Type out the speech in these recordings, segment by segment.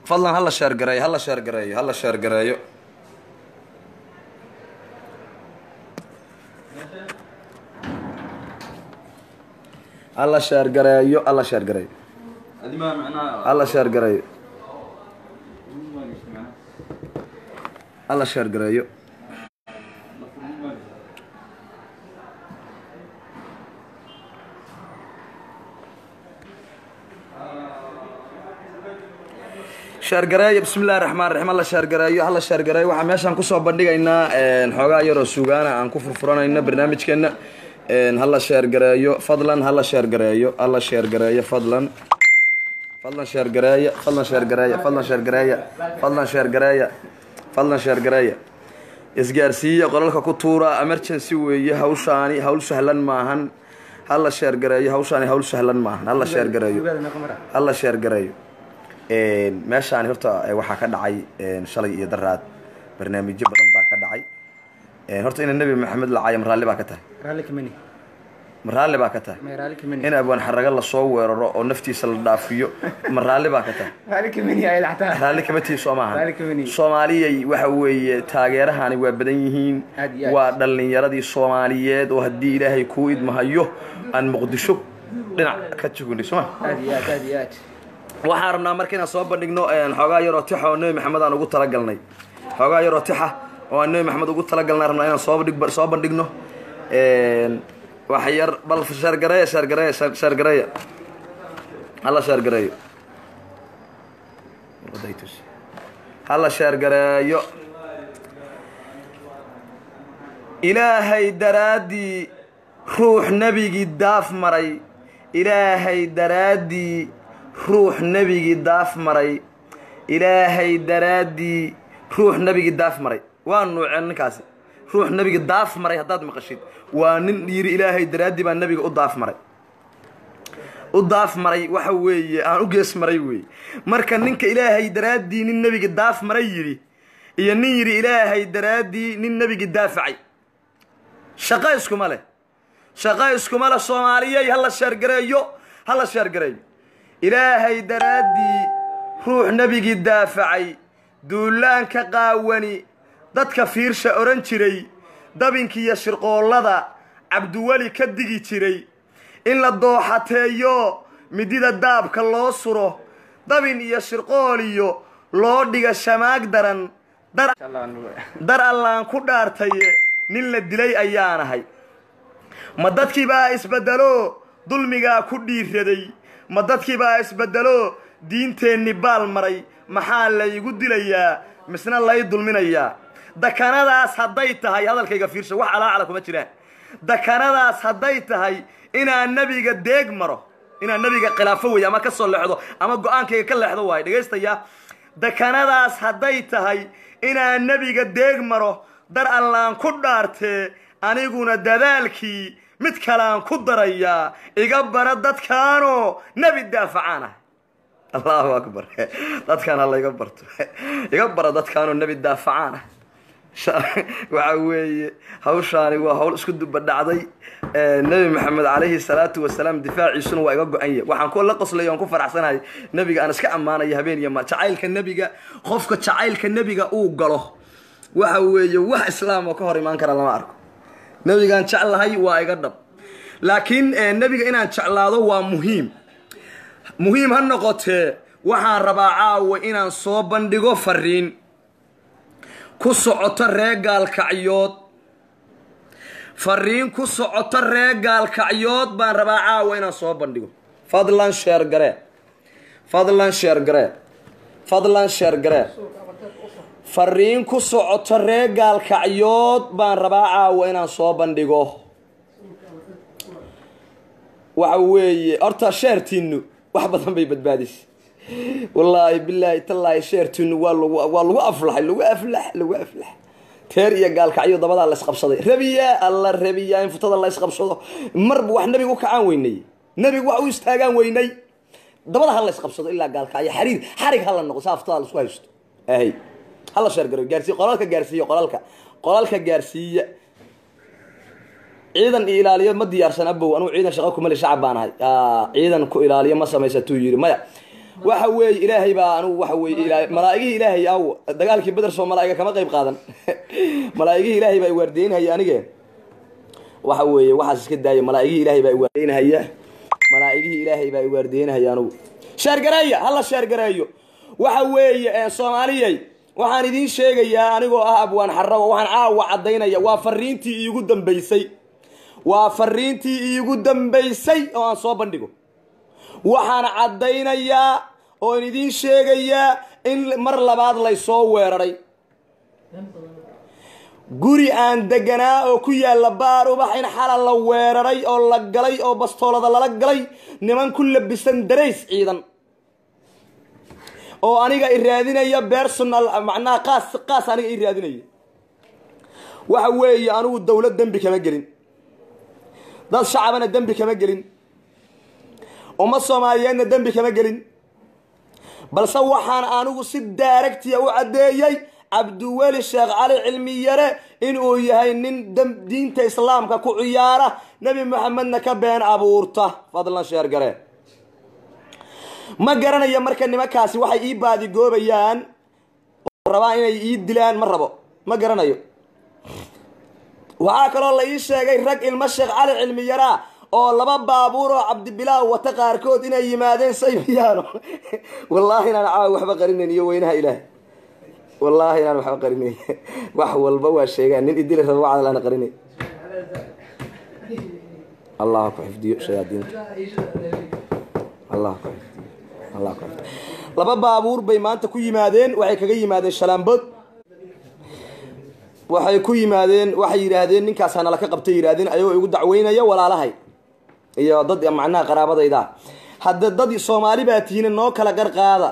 fadlan hala sheergareeyo hala sheergareeyo hala sheergareeyo hala sheergareeyo hala sheergareeyo adimaa macnaha hala sheergareeyo hala sheergareeyo sheergareeyo bismi illahi raxmaan raxiim hala sheergareeyo hala sheergareeyo waxaa meeshaan kusoo bandhigaynaa xoogaa yaroo sugaana aan ku furfuranayno barnaamijkeena hala sheergareeyo fadlan hala sheergareeyo hala sheergareeyo fadlan fadlan sheergareeya fadlan sheergareeya fadlan sheergareeya fadlan sheergareeya fadlan sheergareeya isgaarsiiya qolalka ku tuura emergency weeye hawshaani hawl sahlan maahan hala sheergareeyo hawshaani hawl sahlan maahan hala sheergareeyo hala sheergareeyo meeshaani horta waxaa ka dhacay shalay iyo daraad barnaamijyo badan baa ka dhacay horta ina nebi maxamed la caayo maraalli baa ka tahay raalli kamani maraalli baa ka tahay may raalli kamani in abwaan xaraga lasoo weeraro oo naftiisa la dhaafiyo maraalli baa ka tahay raalli kamani ay dhactaa raalli kama tihi soo maaha Raalli kama nihi. soomaaliyay waxa weeye taageerahani waa badan yihiin Aad iyo aad. waa dhalinyaradii soomaaliyeed oo haddii ilaahay kuu idmahayo aan muqdisho dhinac ka jugunay soo ma aad iyo aad aad iyo aad waxaan rabnaa marka inaan soo bandhigno xoogaa yaroo tixa oo nebi maxamed aan ugu talagalnay xoogaa yaroo tixa oo aan nebi maxamed ugu talagalnay rabnaa inaan soo bandhig soo bandhigno wax yar bal sheergareeya sheergareeya sheer- sheergareeya hala sheergareeyo hala sheergareeyo ilaahay daraaddii ruux nebigii daaf maray ilaahay daraaddii ruux nebigii daaf maray ilaahay daraaddii ruux nebigii daaf maray waa nuuceen ninkaasi ruux nebigii daaf maray haddaad maqashid waa nin yidhi ilaahay daraaddii baa nebiga u daaf maray u daaf maray waxa weeye aan u gees maray weeye marka ninka ilaahay daraaddii nin nebigii daaf maray yidhi iyo nin yidhi ilaahay daraaddii nin nebigii daafacay shaqo iskuma leh shaqo iskuma leh soomaaliyey hala sheergareeyo hala sheergareeyo ilaahay daraaddii ruux nebigii daafacay duulaanka qaawani dadka fiirsha odhan jiray dabinkiiyo shirqoollada cabdiweli ka digi jiray in la dooxateeyo midida daabka loo suro dabin iyo shirqool iyo loo dhiga shamaag daran dar insha allah aan- dar allaan ku dhaartaye nin la dilay ayaanahay ma dadkii baa isbeddelo dulmigaa ku dhiiraday ma dadkii baa isbeddelo diinteenni baal maray maxaa laygu dilayaa misna lay dulminayaa dakanadaas hadday tahay hadalkayga fiirsha wax alaacala kuma jiraan dakanadaas hadday tahay inaan nebiga deeg maro inaan nebiga khilaafo weeye ama ka soo leexdo ama go-aankayga ka leexdo waayo dhegaystayaa dakanadaas hadday tahay inaan nebiga deeg maro dar allaan ku dhaartee aniguna dadaalkii mid kaleaan ku darayaa iga bara dadkaanoo nebi daafacaan ah allahu akbar dadkaan hala iga barto iga bara dadkaanoo nebi daafacaan ah Sha- waxa weeye hawshaani waa hawl isku duba dhacday Eh, nebi maxamed calayhi salaatu wasalaam difaaciisuna waa iga go-an yahay waxaan ku la qoslaya oon ku faraxsanahay nebiga aan iska ammaanaya habeen iyo maal jacaylka nebiga qofka jacaylka nebiga uu galo waxa weeye wax islaam oo ka hor imaan kara lama arko nebigaan jeclahay waa iga dhab laakiin eh, nebiga inaan jeclaado waa muhiim muhiim ha noqotee waxaan rabaa caawa inaan soo bandhigo fariin ku socoto ree gaalkacyood fariin ku socoto ree gaalkacyood baan rabaa caawa inaan soo bandhigo fadlan sheer garee fadlan sheer garee fadlan sheer garee fariin ku socoto ree gaalkacyood baan rabaa caawa inaan soo bandhigo waxa weeye horta sheertiinu wax badan bay badbaadisay wallaahi bilaahi tallaahi sheertiinu waa lagu waa lagu aflaxay lagu aflax lagu aflax teer iyo gaalkacyo dabadaa la isqabsaday rabiya alla rabiya in futada la isqabsado marba wax nebiga u kacaan weynay nebiga wax u istaagaan weynay dabada ha la isqabsado ilaa gaalkacyo xariir xarig ha la noqo saa futada la isku haysto ahay ha la sheergaro gaarsiiya qolalka gaarsiiya qolalka qolalka gaarsiiya ciidan iyo ilaaliyo ma diyaarsan abow anugu ciidan shaqo kumali shacab baan ahay Aa, ciidan ku ilaaliyo ma samaysatuu yidhi maya waxa weeye ilaahay baa anigu waxa weeye ilaa malaa'igihii ilaahay aw dagaalkii beder soo malaa'iga kama qayb qaadan malaa'igihii ilaahay baa iwaardeynhaya anige waxa weeye waxaas iska daaya malaa'igihii ilaahay baa iwaardeynhaya malaa'igihii ilaahay baa iwaardeynhaya anigu sheergareeya hala sheergareeyo waxa weeye soomaaliyey waxaan idiin sheegayaa anigoo ah abwaan xarago waxaan caawa caddaynaya waa fariintii iigu dambaysay waa fariintii iigu dambaysay oo aan soo bandhigo waxaan caddaynayaa oon idiin sheegayaa in mar labaad laysoo weeraray guri aan deganaa oo ku yaalla baar ubax in xala la weeraray oo la galay oo bastoolada lala galay niman ku labisan darays ciidan oo aniga i raadinaya personal macnaha qaas qaas aniga i raadinaya waxa weeye anigu dawlad dembi kama gelin dad shacabana dembi kama gelin ummad soomaaliyeedna dembi kama gelin balse waxaan anigu si daaragtiya u caddeeyey cabdiweli sheekh cali cilmi yare inuu yahay nin diinta islaamka ku ciyaara nebi moxamedna ka been abuurta fadlan sheergare ma garanayo marka nimankaasi waxay ii baadigoobayaan oo rabaan inay ii dilaan ma rabo ma garanayo waxaa kaloo la ii sheegay rag ilmo sheekh cali cilmi yaraa oo laba baabuur oo cabdibilaaw wata qaarkood inay yimaadeen saybiyaano wallaahi inaan caawa waxba qarinayn iyo weynaha ilaah wallaahi inaan waxba qarinayn wax walba waa sheegaan nin idili raba wacdal aan qarinay allah ku xifdiyo shayaadiinta allah ku xifdiyo allah ku xifdiyo laba baabuur bay maanta ku yimaadeen waxay kaga yimaadeen shalaambood waxay ku yimaadeen waxay yidhaahdeen ninkaas hanala ka qabtay yidhahdeen ayagoo igu dacweynaya walaalahay iyo dad macnaha qaraabadayda hadda dad soomaali baa tihiin noo kala garqaada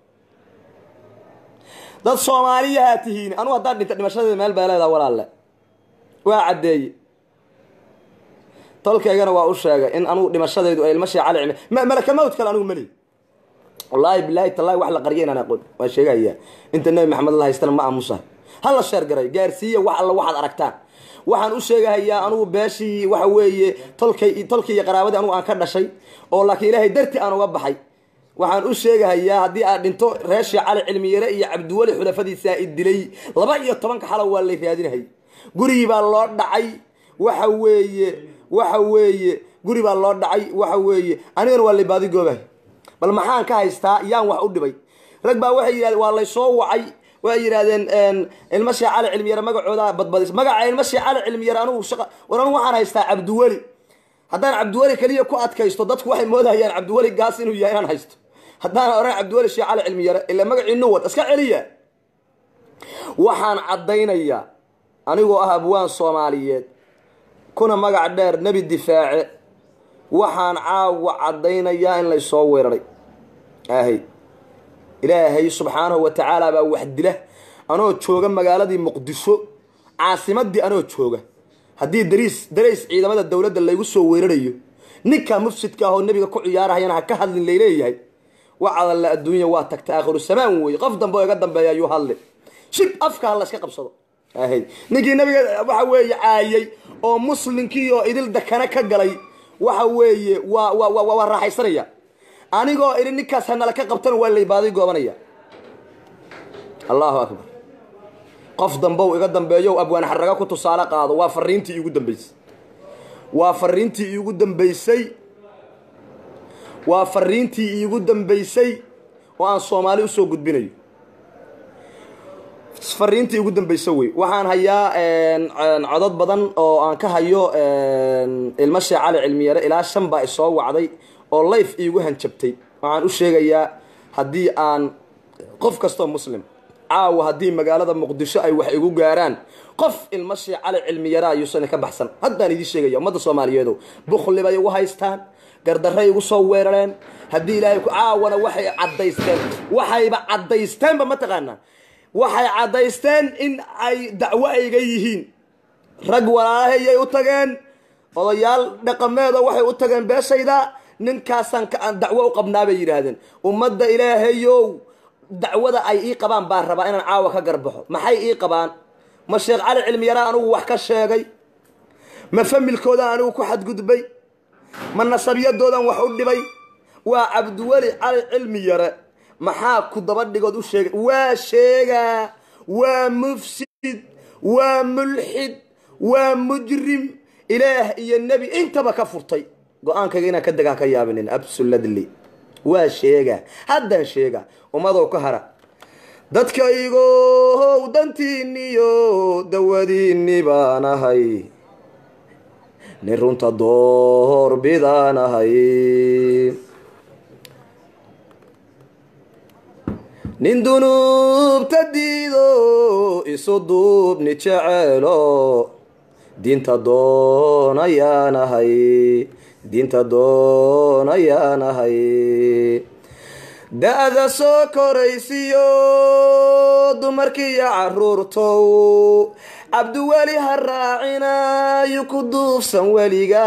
dad soomaaliyahaa tihiin anugu haddaan dhinta dhimashadeeda meel bay leedaha walaalle waa caddeeye tolkaygana waa u sheegay in anugu dhimashadaydu ay ilma sheecali cimi malaka mawt kale anugu mali wallaahi bilaahi tallaahi wax la qarya inaan aqoon waan sheegayaa inta nebi maxamed la haystana ma aamusahay hala sheergaray gaarsiiya wax alla waxaad aragtaan waxaan u sheegahayaa anugu beeshii waxa weeye tolkay tolkii iyo qaraabadii anugu aan ka dhashay oo laakiin ilaahay darti aan uga baxay waxaan u sheegahayaa haddii aad dhinto reeshii cali cilmiyare iyo cabdiweli xulafadiisaa i dilay laba iyo tobanka xalo waa lay raadinahay gurigii baa loo dhacay waxa weeye waxa weeye guri baa loo dhacay waxa weeye anigana waa lay baadigoobahay bal maxaan ka haystaa yaan wax u dhibay rag baa waxay yidhahdeen waa laysoo wacay waxay yidhahdeen ilmo shee cali cilmiyare magacooda badbadis magaca ilmo shee cali cilmiyare anugu shaqa war anugu waxaan haystaa cabdiweli haddaan cabdiweli keliya ku adkaysto dadku waxay moodahayaan cabdiweli gaas inuu yahay inaan haysto haddaan oran cabdiweli shee cali cilmiyare ila magacii nuwad iska celiya waxaan caddaynayaa anigoo ah abwaan soomaaliyeed kuna magac dheer nebi difaace waxaan caawa caddaynayaa in laysoo weeraray ahay ilaahay subxaanahu wa tacaala baa wax dila anoo jooga magaaladii muqdisho caasimadii anoo jooga haddii dariis darays ciidamada dowladda laygu soo weerarayo ninka mufsidka ahoo nebiga ku ciyaarahayana ha ka hadlin layleeyahay wacadalla adduunya waa tagta aakhiru samaan weeye qof dambe oo iga dambeeya ayuu hadli shib afka ha la iska qabsado ahay ninkii nabiga waxa weeye caayay oo muslimkii oo idil dakana ka galay waxa weeye waa wa wa waa raaxaysanaya anigoo idhi ninkaas hanala ka qabtana waa laybaaday goobanaya allahu akbar qof dambow iga dambeeyow abwaan xaraga ku tusaale qaado waa fariintii iigu dambaysay waa fariintii iigu dambaysay waa fariintii iigu dambaysay oo aan soomaali usoo gudbinayo fariintii igu dambaysa wey waxaan hayaa codod badan oo aan ka hayo ilmo shee cali cilmiyare ilaa shan baa isoo wacday oo life iigu hanjabtay waxaan u sheegayaa haddii aan qof kastoo muslim caawa haddii magaalada muqdisho ay wax igu gaaraan qof ilmo shee cali cilmiyare ayuusan ka baxsan haddaan idiin sheegaya ummadda soomaaliyeedo bukli bay igu haystaan gardarray igu soo weerareen haddii ilaahay caawana waxay caddaysteen waxayba caddaysteenba mataqaanaa waxay caddaysteen in ay dacwo ayga yihiin rag walaalahayay u tageen odayaal dhaqameedo waxay u tageen beeshayda ninkaasaan aan dacwo u qabnaa bay yidhaahdeen ummadda ilaahayow dacwada ay ii qabaan baan rabaa inaan caawa ka garbaxo maxay ii qabaan ma sheekh cali cilmiyaraan anigu wax ka sheegay ma familkoodaan anigu ku xadgudbay ma nasabiyadoodan wax u dhibay waa cabdiweli cali cilmi yare maxaa ku daba dhigood u sheegay waa sheegaa waa mufsid waa mulxid waa mujrim ilaah iyo nebi intaba ka furtay go-aankayga inaan ka degaan ka yaabinin absolutely waa sheegaa haddaan sheegaa ummadow ka hara dadkaygow dantiiniyo dawadiinni baan ahay nin runta door bidaan ahay nin dunuubta diido isu duubni jeceelo diinta doonayaan ahay diinta doonayaan ahay da-da soo koraysiyo dumarkiiyo caruurtow cabdiweli ha raacinayu ku duufsan weliga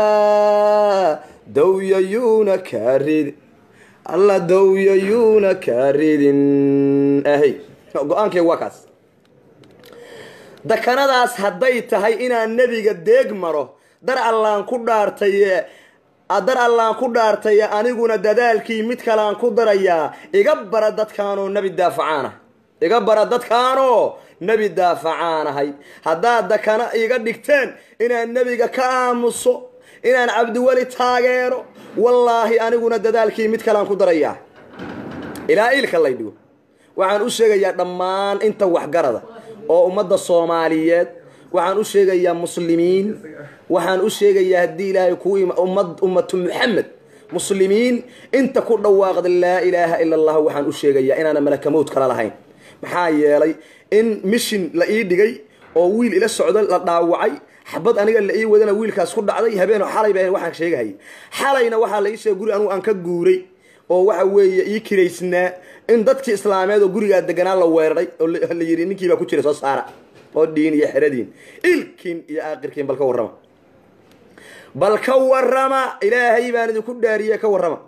dawyayuuna kaa rid alla dawyayuuna kaa ridin ahy go-aankay waa kaas dakanadaas hadday tahay inaan nebiga deeg maro dar allaan ku dhaartaye dar allaan ku dhaartaye aniguna dadaalkii mid kaleaan ku darayaa iga bara dadkaanoo nebi daafacaana iga bara dadkaanoo nebi daafacaanahay haddaad dakana iga dhigteen inaan nebiga ka aamuso inaan cabdiweli taageero wallaahi aniguna dadaalkii mid kaleaan ku darayaa ilaa iilka lay dhigo waxaan u sheegayaa dhammaan inta waxgarada oo ummadda soomaaliyeed waxaan u sheegayaa muslimiin waxaan u sheegayaa haddii ilaahay kuu ummad ummatu muxamed muslimiin inta ku dhawaaqda laa ilaaha ila allah waxaan u sheegayaa inaana malakamowd kala lahayn maxaa yeelay in mishin la ii dhigay oo wiil ila socdo la dhaawacay xabad aniga la ii wadana wiilkaas ku dhacday habeen xalay ba waxaan sheegahayay xalayna waxaa la ii sheegay guri anugu aan ka guuray oo waxa weeye ii kiraysnaa in dadkii islaameed oo gurigaa deganaa la weeraray oo la yidhi ninkiibaa ku jira soo saara oo dhiin iyo xeradiin ilkiin iyo aakirkiin bal ka warrama bal ka warrama ilaahay baan idinku dhaariye ka warrama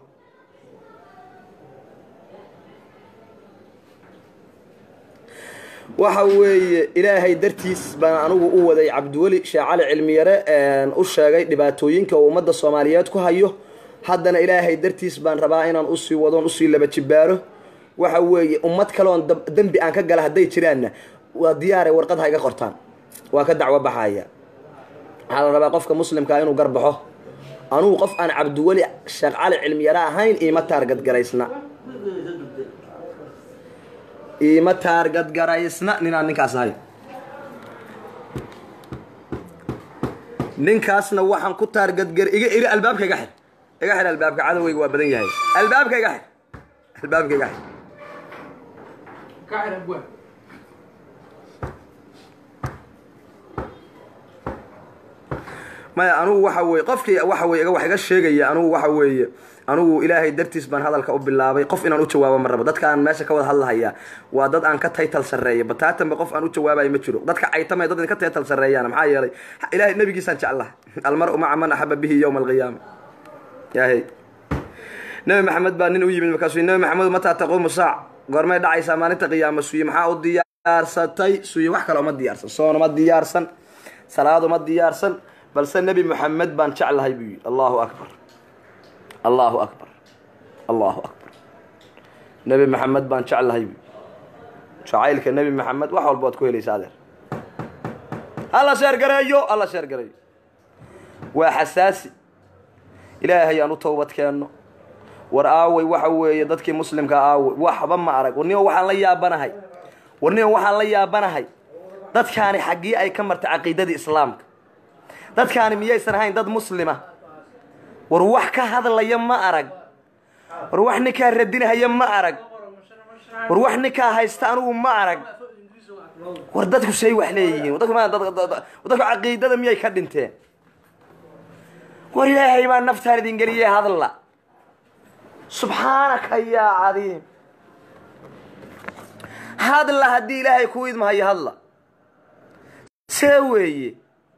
waxa weeye ilaahay dartiis baan anigu u waday cabdiweli sheekh cali cilmiyare u sheegay dhibaatooyinka uu ummadda soomaaliyeed ku hayo haddana ilaahay dartiis baan rabaa inaan usii wadoon usii laba jibaaro waxa weeye ummad kaleoon dembi aan ka gala hadday jiraanna waa diyaare warqad ha iga qortaan waa ka dacwo baxaya waxaa la rabaa qofka muslimkaa inuu garbaxo anugu qof aan cabdiweli sheekh cali cilmiyare ahayn iima taargadgaraysna iima taargadgaraysna ninaan ninkaas ahay ninkaasna waxaan ku taargadgar iga iri albaabka iga xir iga xir albaabka cadoweyga waa badan yahay albaabka iga xir albaabka iga xir maya anugu waxa weye qofkii waxa weye wax iga sheegaya anugu waxa weeye anugu ilaahay dartiis baan hadalka u bilaabay qof inaan u jawaabo ma rabo dadka aan meesha ka wada hadlahayaa waa dad aan ka taytal sarreeya bataatanba qof aan u jawaabayo ma jiro dadka caytamay dad ka taytal sarreeyaan maxaa yeelay ilahay nabigiisaan jeclaha almar-u maca man axaba bihi yowma alqiyaama yahay nabi maxamed baa nin u yimid markaasuu nabi maxamed mataa taquumu saac goormay dhacaysaa maalinta qiyaama suye maxaa u diyaarsatay suye wax kale uma diyaarsan soon uma diyaarsan salaad uma diyaarsan balse nebi moxamed baan jeclahay buu yidhi allahu akbar allahu akbar allahu akbar nebi maxamed baan jeclahay buu jacaylka nebi maxamed wax walba waad ku helaysa adeer hala sheergareeyo hala sheergareeyo waa xasaasi ilaahay aan u towbad keenno war aaway waxa weeye dadkii muslimka aaway waxba ma arag warnima waxaan la yaabanahay warnima waxaan la yaabanahay dadkaani xaggii ay ka martay caqiidadii islaamka dadkaani miyaysan ahayn dad muslima war wax ka hadlaya ma arag war wax ninkaa radinahaya ma arag war wax ninkaa haysta anigu ma arag war dadku say wax leeyihiin dadku caqiidada miyay ka dhinteen war ilaahay baa naftaan idin geliyey hadla subxaanaka yaa cadiim hadla haddii ilaahay kuu idmahayo hadla see weeye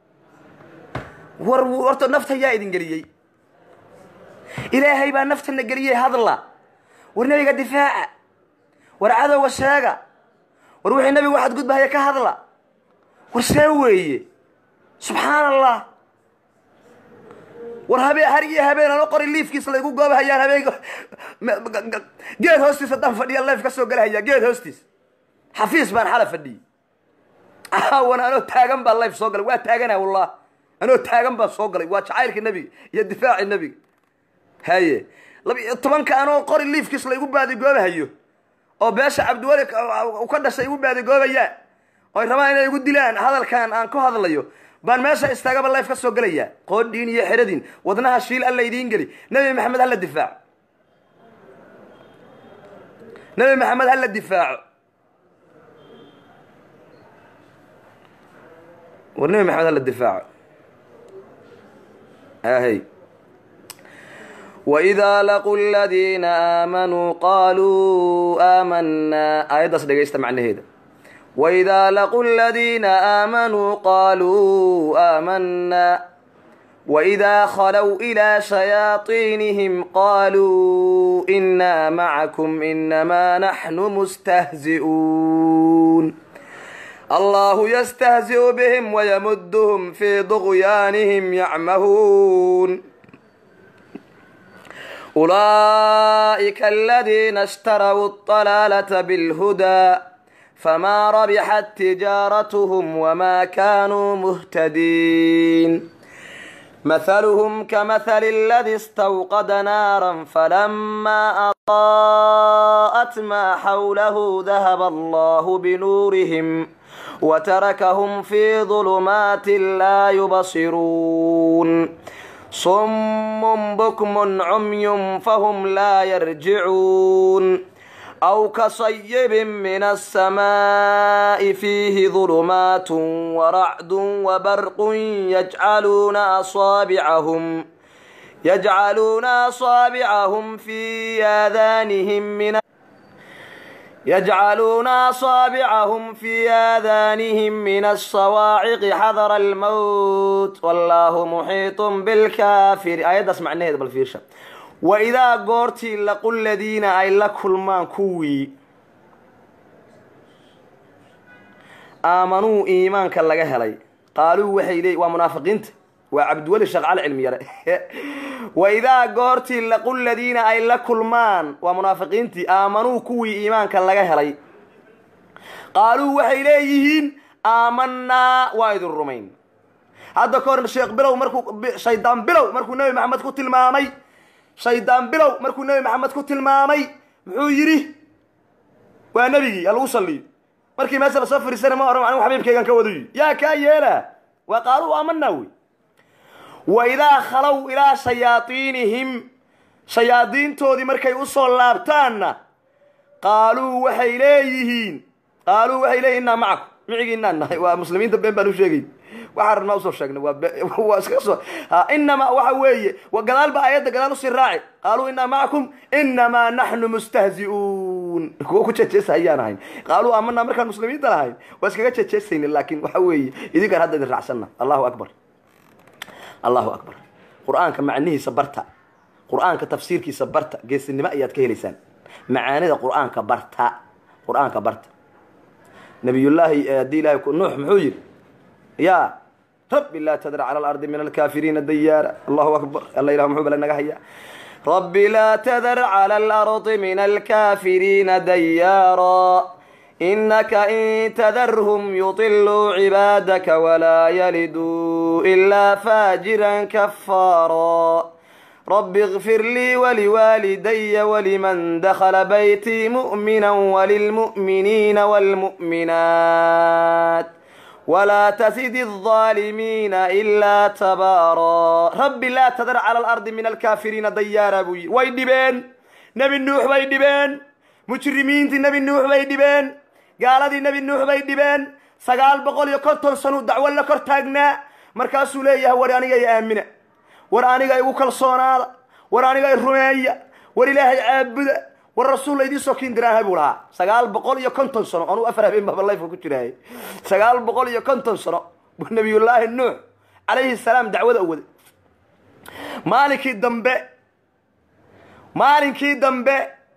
war horta nafta yaa idin geliyey ilaahay baa naftana geliyey hadla war nebiga difaaca war cadowga sheega war wixii nebigu waxaad gudbahaya ka hadla war see weeye subxaan allah war habeen har iyo habeen ano qori liifkiis laygu goobahayaan habeenka geed hoostiis haddaan fadhiya leef ka soo galahaya geed hoostiis xafiis baan xala fadhiyey caawan anoo taagan baa life soo galay waa taagana wallah anoo taagan baan soo galay waa jacaylka nebiga iyo difaaci nebiga haye labiyo tobanka anoo qori liifkiis laygu baadigoobahayo oo beesha cabdiweli u ka dhashay igu baadigoobayaan oy rabaan inay igu dilaan hadalkan aan ku hadlayo baan meesha istaagaba life ka soo gelayaa qoodhiin iyo xeradin wadnaha shiil alla idiin geli nebi maxamed hala difaaco nebi maxamed hala difaaco war nebi maxamed hala difaaco ahey waidaa laquu ladiina aamanuu qaaluu aamanaa aayaddaas dhegaysta macnaheeda waidaa laquu ladiina aamanuu qaaluu aamanaa waidaa khalow ilaa shayaaiinihim qaaluu inaa macakum inamaa naxnu mustahzi'uun allahu yastahzi'u bihim wayamudduhum fii duqyaanihim yacmahuun أولئك الذين اشتروا الضلالة بالهدى فما ربحت تجارتهم وما كانوا مهتدين مثلهم كمثل الذي استوقد نارا فلما أضاءت ما حوله ذهب الله بنورهم وتركهم في ظلمات لا يبصرون صم بكم عمي فهم لا يرجعون أو كصيب من السماء فيه ظلمات ورعد وبرق يجعلون أصابعهم يجعلون أصابعهم في آذانهم من يجعلون أصابعهم في آذانهم من الصواعق حذر الموت والله محيط بالكافر آيات اسمع نهد بالفيرشة وإذا قرتي لقل الذين أي لكل ما كوي آمنوا إيمان كاللغة هلي قالوا وحي لي ومنافقين وعبد ولي شغال علمي يرى waidaa goortii laqu ladiina ay la kulmaan waa munaafiqiintii aamanuu kuwii iimaanka laga helay qaaluu waxay leeyihiin aamanaa waa idin rumayn hadda ka hor sheekh bilow markuu shaydaan bilow markuu nebi maxamed ku tilmaamay shaydaan bilow markuu nebi maxamed ku tilmaamay muxuu yidhi waa nebigii ha lagu salliyo markii meesha lasoo fariisana ma oran anigu xabiibkaygan ka wadayo yaa kaa yeela waa qaaluu aamanaa wey waidaa khalow ilaa shayaaiinihim shayaadiintoodii markay usoo laabtaanna qaaluu waxay leeyihiin qaaluu waxay leeyihin innaa macakum micigiinaan nahay waa muslimiinta been baan u sheegay waxaa rabnaa usoo sheegnay waa waa iskaga soo inamaa waxa weeye gadaal ba aayadda gadaal usii raaci qaaluu innaa macakum inamaa naxnu mustahzi'uun kuwa ku jeejeesa ayaan ahayn qaaluu aamanaa markaan muslimiinta lahayn waa iskaga jeejeesayna laakiin waxa weeye idinkaan hadda idin raacsanna allahu akbar allahu akbar qur-aanka macnihiisa barta qur-aanka tafsiirkiisa barta geesinimo ayaad ka helaysaan macaanida qur-aanka barta qur-aanka barta nabiyullaahi haddii ilahay nuux muxuu yidhi ya rabbi laa tadra cala alardi min alkaafiriina dayaara allahu akbar alla ilah muxuu bala naga haya rabbi laa tadar cala alardi min alkaafiriina dayaara إنك إن تذرهم يطلوا عبادك ولا يلدوا إلا فاجرا كفارا رب اغفر لي ولوالدي ولمن دخل بيتي مؤمنا وللمؤمنين والمؤمنات ولا تزد الظالمين إلا تبارا رب لا تذر على الأرض من الكافرين ديارا بوي ويدبين نبي النوح ويدبين مجرمين نبي النوح ويدبين gaaladii nebi nuux bay dhibeen sagaal boqol iyo konton sanu dacwo la kor taagnaa markaasuu leeyahay war aniga i aamina war aniga igu kalsoonaada war aniga i rumeeya war ilaahay caabuda war rasuul laydii soo kiindiraaha buu lahaa sagaal boqol iyo konton sano anuu afar habeen baba layfka ku jiraayay sagaal boqol iyo konton sano buu nabiyullaahi nuux calayhi salaam dacwada u waday maalinkii dambe maalinkii dambe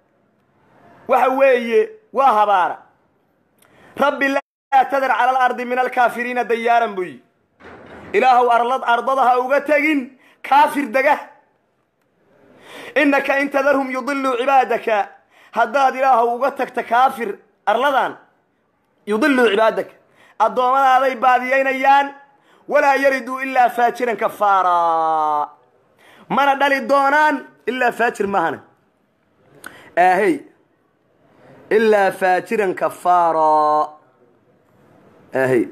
waxa weeye waa habaara rabbi laa tadar cala alardi min alkaafiriina dayaaran buu yi ilaahow arlad ardada ha uga tegin kaafir dega innaka in tadarhum yudiluu cibaadaka haddaad ilaahu uga tagta kaafir arladan yudiluu cibaadaka addoomadaaday baadiyaynayaan walaa yariduu ilaa faajiran kafaara mana dhali doonaan ilaa faajir maahane aahey ilaa faajiran kafaara aahey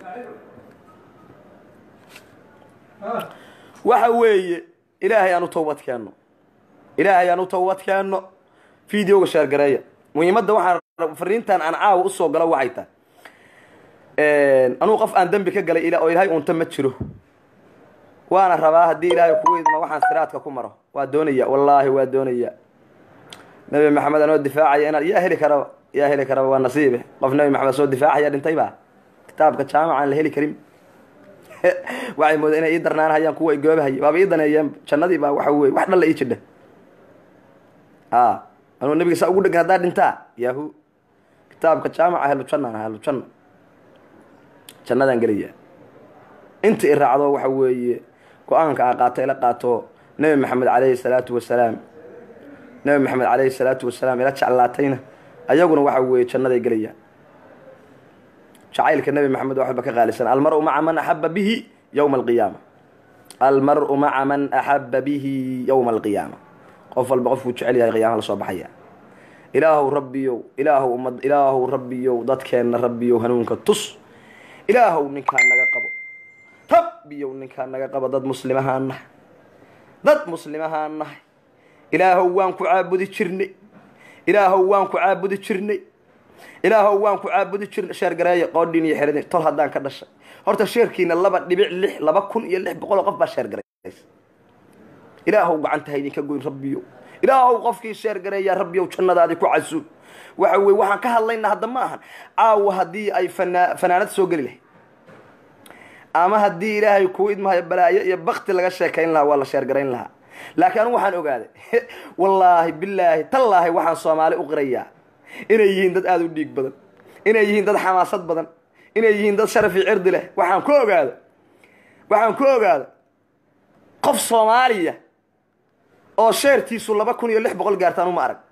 waxa weeye ilaahay aan u tawbad keenno ilaahay aan u tawbad keenno videoga sheergareeya muhiimadda waxaan fariintan aan caawa usoo galo waxay tahay anugu qof aan dembi ka galay oo ilaahay unta ma jiro waana rabaa haddii ilaahay kugu idma waxaan siraadka ku maro waa doonaya wallaahi waa doonaya nabi maxamed anoo difaacaya inaad yaa heli karaba yaa heli karaba waa nasiibe qof nabi maxamed soo difaacaya dhintay ba kitaabka jaamaca aan la heli karin waxay mooda inay ii darnaanhayaan kuwa igoobahaya waaba ii daneeyeen jannadii baa waxa weye wax dhalla ii jidha a anuu nabiga saa ugu dhegan haddaa dhintaa yahu kitaabka jaamaca helu jannaan helu janna jannadaan gelaya inta i raacdo waxa weeye go-aanka a qaato ila qaato nabi maxamed calayhi salaatu wasalaam nabi maxamed calayhi salaatu wasalaam ila jeclaatayna ayaguna waxa weeye jannaday gelayaan jacaylka nabi maxamed waa waxba ka qaalisan almaru maca man axaba bihi yowma alqiyaama almaru maca man axaba bihi yowma alqiyaama qof walba qofkuu jecel yahay qiyaama la soo baxaya ilaahow rabbiyow ilaahow ummad ilaahow rabbiyow dadkeenna rabbiyow hanuunka tus ilaahow ninkaa naga qabo rabbiyow ninkaa naga qabo dad muslimahaan nahay dad muslimahaan nahay ilaahow waan ku caabudi jirnay ilaahow waan ku caabudi jirnay ilaahow waan ku caabudi jirnay sheergareeya qoodhin iyo xeradin tol haddaan ka dhashay horta sheerkiina laba dhibic lix laba kun iyo lix boqol oo qof baa sheergareysa ilaahow gacanta ha idinka goyn rabbiyow ilaahow qofkii sheergareeyaa rabbiyow jannadaadi ku casuub waxa weye waxaan ka hadlaynaa hadda ma ahan caawa haddii ay fanaa fanaanad soo geli lahayd ama haddii ilaahay kuu idmahayo balaayo iyo bakti laga sheekayn lahaa waa la sheergarayn lahaa laakiin anigu waxaan ogaaday wallaahi bilaahi tallaahi waxaan soomaali u qirayaa inay yihiin dad aada u dhiig badan inay yihiin dad xamaasad badan inay yihiin dad sharafi cirdi leh waxaan ku ogaada waxaan ku ogaada qof soomaaliya oo sheertiisu laba kun iyo lix boqol gaartaan uma arag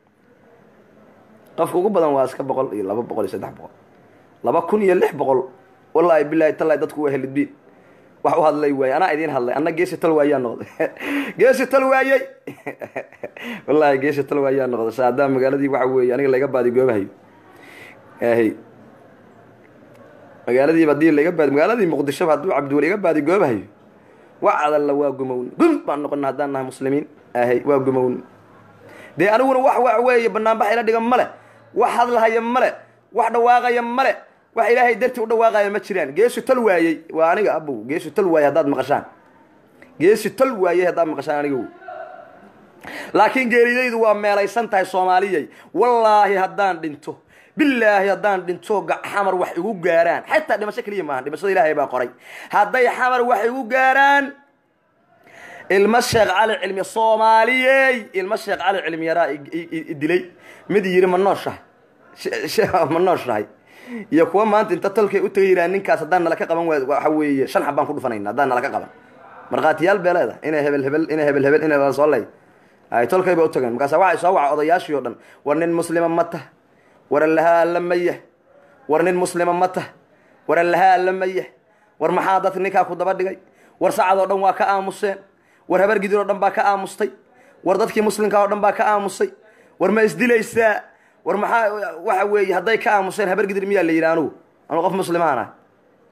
qofka ugu badan waa iska boqol iyo laba boqol iyo saddex boqol laba kun iyo lix boqol wallaahi bilaahi tallahi dadku waa helidbiin wax u hadlay waayey anaa idiin hadlay anna geesi tal waayaa noqday geesi tal waayey wallaahi geesi tal waayaa noqday saadaa magaaladii waxa weeye aniga laga baadi goobahayo ahy magaaladiiba hadii laga baadi magaaladii muqdishoba hadduu cabdiweli iga baadi goobahayo wax adalla waa gumowni gum baan noqona haddaan nahay muslimiin ahay waa gumowni dee aniguna wax wax weeye banaanbax ila dhigan male wax hadlahaya male wax dhawaaqaya male wax ilaahay dartii u dhawaaqaya ma jiraan geesu tal waayey waa aniga abow geesu tal waayey haddaad maqashaan geesu tal waayey haddaad maqashaan aniga laakiin geeridaydu waa meelaysan tahay soomaaliyay wallaahi haddaan dhinto bilaahi haddaan dhinto xamar wax igu gaaraan xataa dhimasho keliya maaha dhimashada ilaahay baa qoray hadday xamar wax igu gaaraan ilmo sheekh cali cilmi soomaaliyey ilmo sheekh cali cilmi yaraa dilay mid yiri ma nooshahay ma nooshahay iyo kuwa maanta inta tolkay u tagay yiraan ninkaas haddaan nala ka qaban waay waxa weeye shan xab baan ku dhufanayna haddaan nala ka qaban markhaatiyaal bee leedahay inay hebel hebel inay hebel hebel inay la soo ley ay tolkay ba u tageen markaasa waxay soo waca odayaashii o dhan war nin muslima ma tah war allahaa alla mayah war nin muslima ma tah war allahaa alla mayah war maxaa dadka ninkaa ku daba dhigay war sacad oo dhan waa ka aamuseen war habar gidir oo dhan baa ka aamustay war dadkii muslimka oo dhan baa ka aamusay war ma isdilaysaa war maxaa waxa weeye hadday ka aamuseen habar gidir miyaa la yidhi anugu anu qof muslimaan ah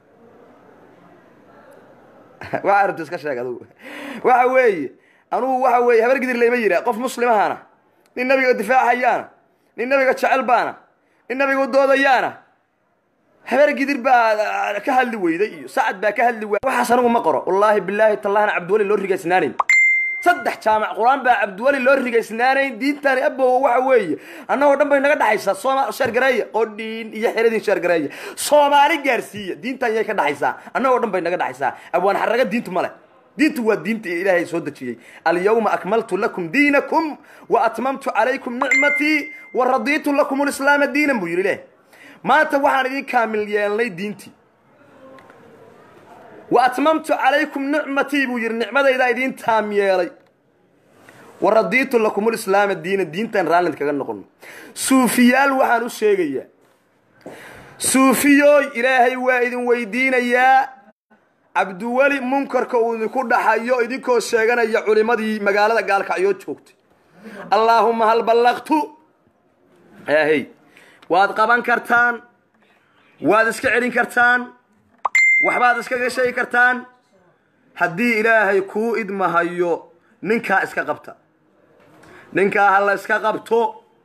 waa arabta iska sheeg adugu waxa weeye anugu waxa weeye habar gidir layma yidhaa qof muslimahaana nin nabiga difaacayaana nin nabiga jecel baana nin nabiga doodayaana habar gidir baa ka hadli weyday iyo sacad baa ka hadli waay waxaas anigu ma qoro wallaahi bilaahi tallahina cabdiwali loo rigaysnaanayn saddex jaamac qur-aan baa cabdiwali loo rigaysnaanayn diintani abow waxa weeye annagoo dhan bay naga dhaxaysaa sooma sheergareeya qodhiin iyo xeradin sheergareeya soomaali gaarsiiya diintan yay ka dhaxaysaa annagoo dhan bay naga dhaxaysaa abwaan xaraga diintu male diintu waa diinta ilaahay soo dejiyey alyawma akmaltu lakum diinakum wa atmamtu calaykum nicmatii wa radiitu lakum lislaama diinan buu yidhi leh maanta waxaan idin kaamil yeelnay diintii wa atmamtu calaykum nicmatii buu yidhi nicmadaydaa idiin taam yeelay wa radiitu lakum lislaama diina diintan raallid kaga noqono suufiyaal waxaan u sheegayaa suufiyooy ilaahay waa idin weydiinayaa cabdiweli munkarka uu idinku dhaxayo idinkoo sheeganaya culimadii magaalada gaalkacyoo joogtay allaahuma hal ballaqtu ahey waad qaban kartaan waad iska celin kartaan waxbaad iskaga sheegi kartaan haddii ilaahay kuu idmahayo ninkaa iska qabta ninkaa ha la iska qabto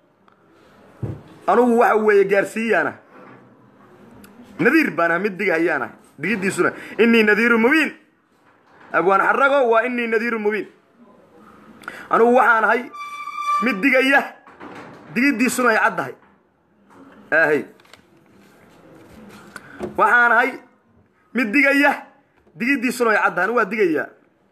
anugu waxa weeye gaarsiiyaana nadiir baan ah mid digahayaan ah digiddiisuna inii nadiiru mubiin abwaan xarago waa inii nadiiru mubiin anugu waxaan ahay mid digaya digiddiisuna ay caddahay ahey waxaan ahay mid digaya digiddiisuna ay caddahay anigu waa digayaa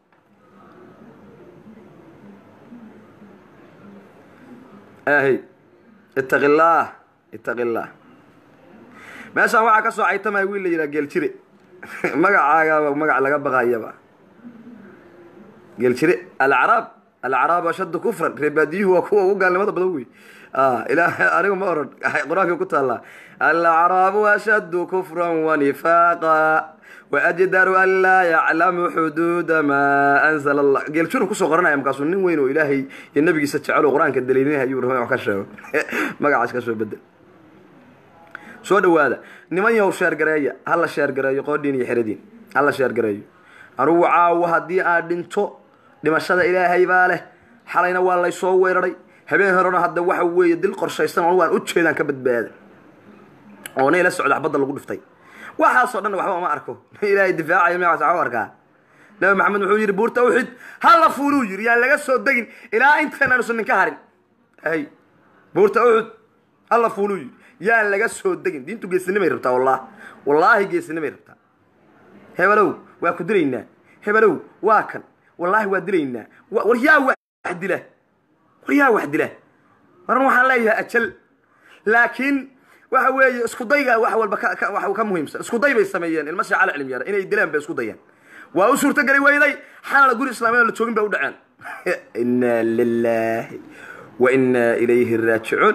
ahey ittaqi illaah ittaqi illaah meeshaan waxaa ka soo caytamaya wiil la yidhaha geeljire magacaagaaba magac laga baqayaba geeljire alacraab alacraab ashaddu kufran reebaadiyuhu waa kuwa ugu gaalnimada badan wey ilaa anigu ma oran qur-aanka ku taallaa alacraabu ashaddu kufran wanifaaqa waajdaru an laa yaclamu xuduuda maa anzala allah geeljirun kusoo qoranaya markaasuu nin weyn oo ilaahay iyo nabigiisa jecel oo qur-aanka daliilinaya ayuu rabay wax ka sheego magacaas ka soo bedel soo dhawaada niman yahow sheergareeya hala sheergareeyo qoodhiin iyo xeradiin hala sheergareeyo anugu caawo haddii aad dhinto dhimashada ilaahay baa leh xalayna waa laysoo weeraray habeen horena hadda waxa weeye dil qorshaysan anu waan u jeedaan ka badbaada oo nay la socda xabadda lagu dhiftay waxaasoo dhan waxba uma arko ilaahay difaacaya magacaas waxu arkaa nabi maxamed wuxuu yidhi buurta uxid hala fuuluu yidhi yaan laga soo degin ilaa intaan aanusan ninka harin hay buurta uxud hala fuuluu yidhi yaan laga soo degin diintu geesinimay rabtaa wallah wallaahi geesinimay rabtaa hebelow waa ku dilaynaa hebelow waa kan wallaahi waa dilaynaa war yaa wax dila war yaa wax dila waran waxaan leeyahay ajal laakiin waxa weeye isku dayga wax walba wax ka muhiimsan isku day bay sameeyeen ilma shaacala cilmi yara inay dilaan bay isku dayaan waa u suurtogeli weyday xalala guri islaamiyad la joogin bay u dhaceen inna lillahi wa inna ilayhi raajicuun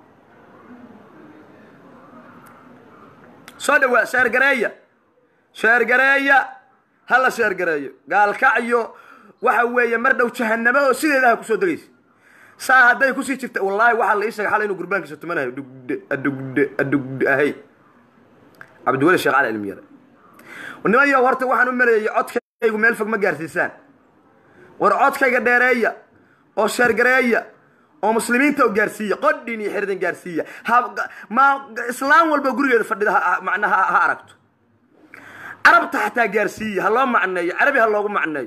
soo dhawaa sheergareeya sheergareeya hala sheergareeyo gaalkacyo waxa weeye mar dhow jahanamo oo sideedaha kusoo degaysa saa hadday kusii jirta wallaahi waxaa la ii sheegay xalay inuu gurbaankiisa tumanayo dhugde adhugde adhugde ahay cabdiweli sheekh cali cilmi yare niman yow horta waxaan u maleeyay codkaygu meel fog ma gaarsiisaan war codkayga dheereeya oo sheergareeya oo muslimiinta u gaarsiiya qodhin iyo xiridan gaarsiiya ma islaam walba gurigeeda fadhida macnaha ha aragto carabta xataa gaarsiiya ha loo macneeyo carabi ha loogu macneeyo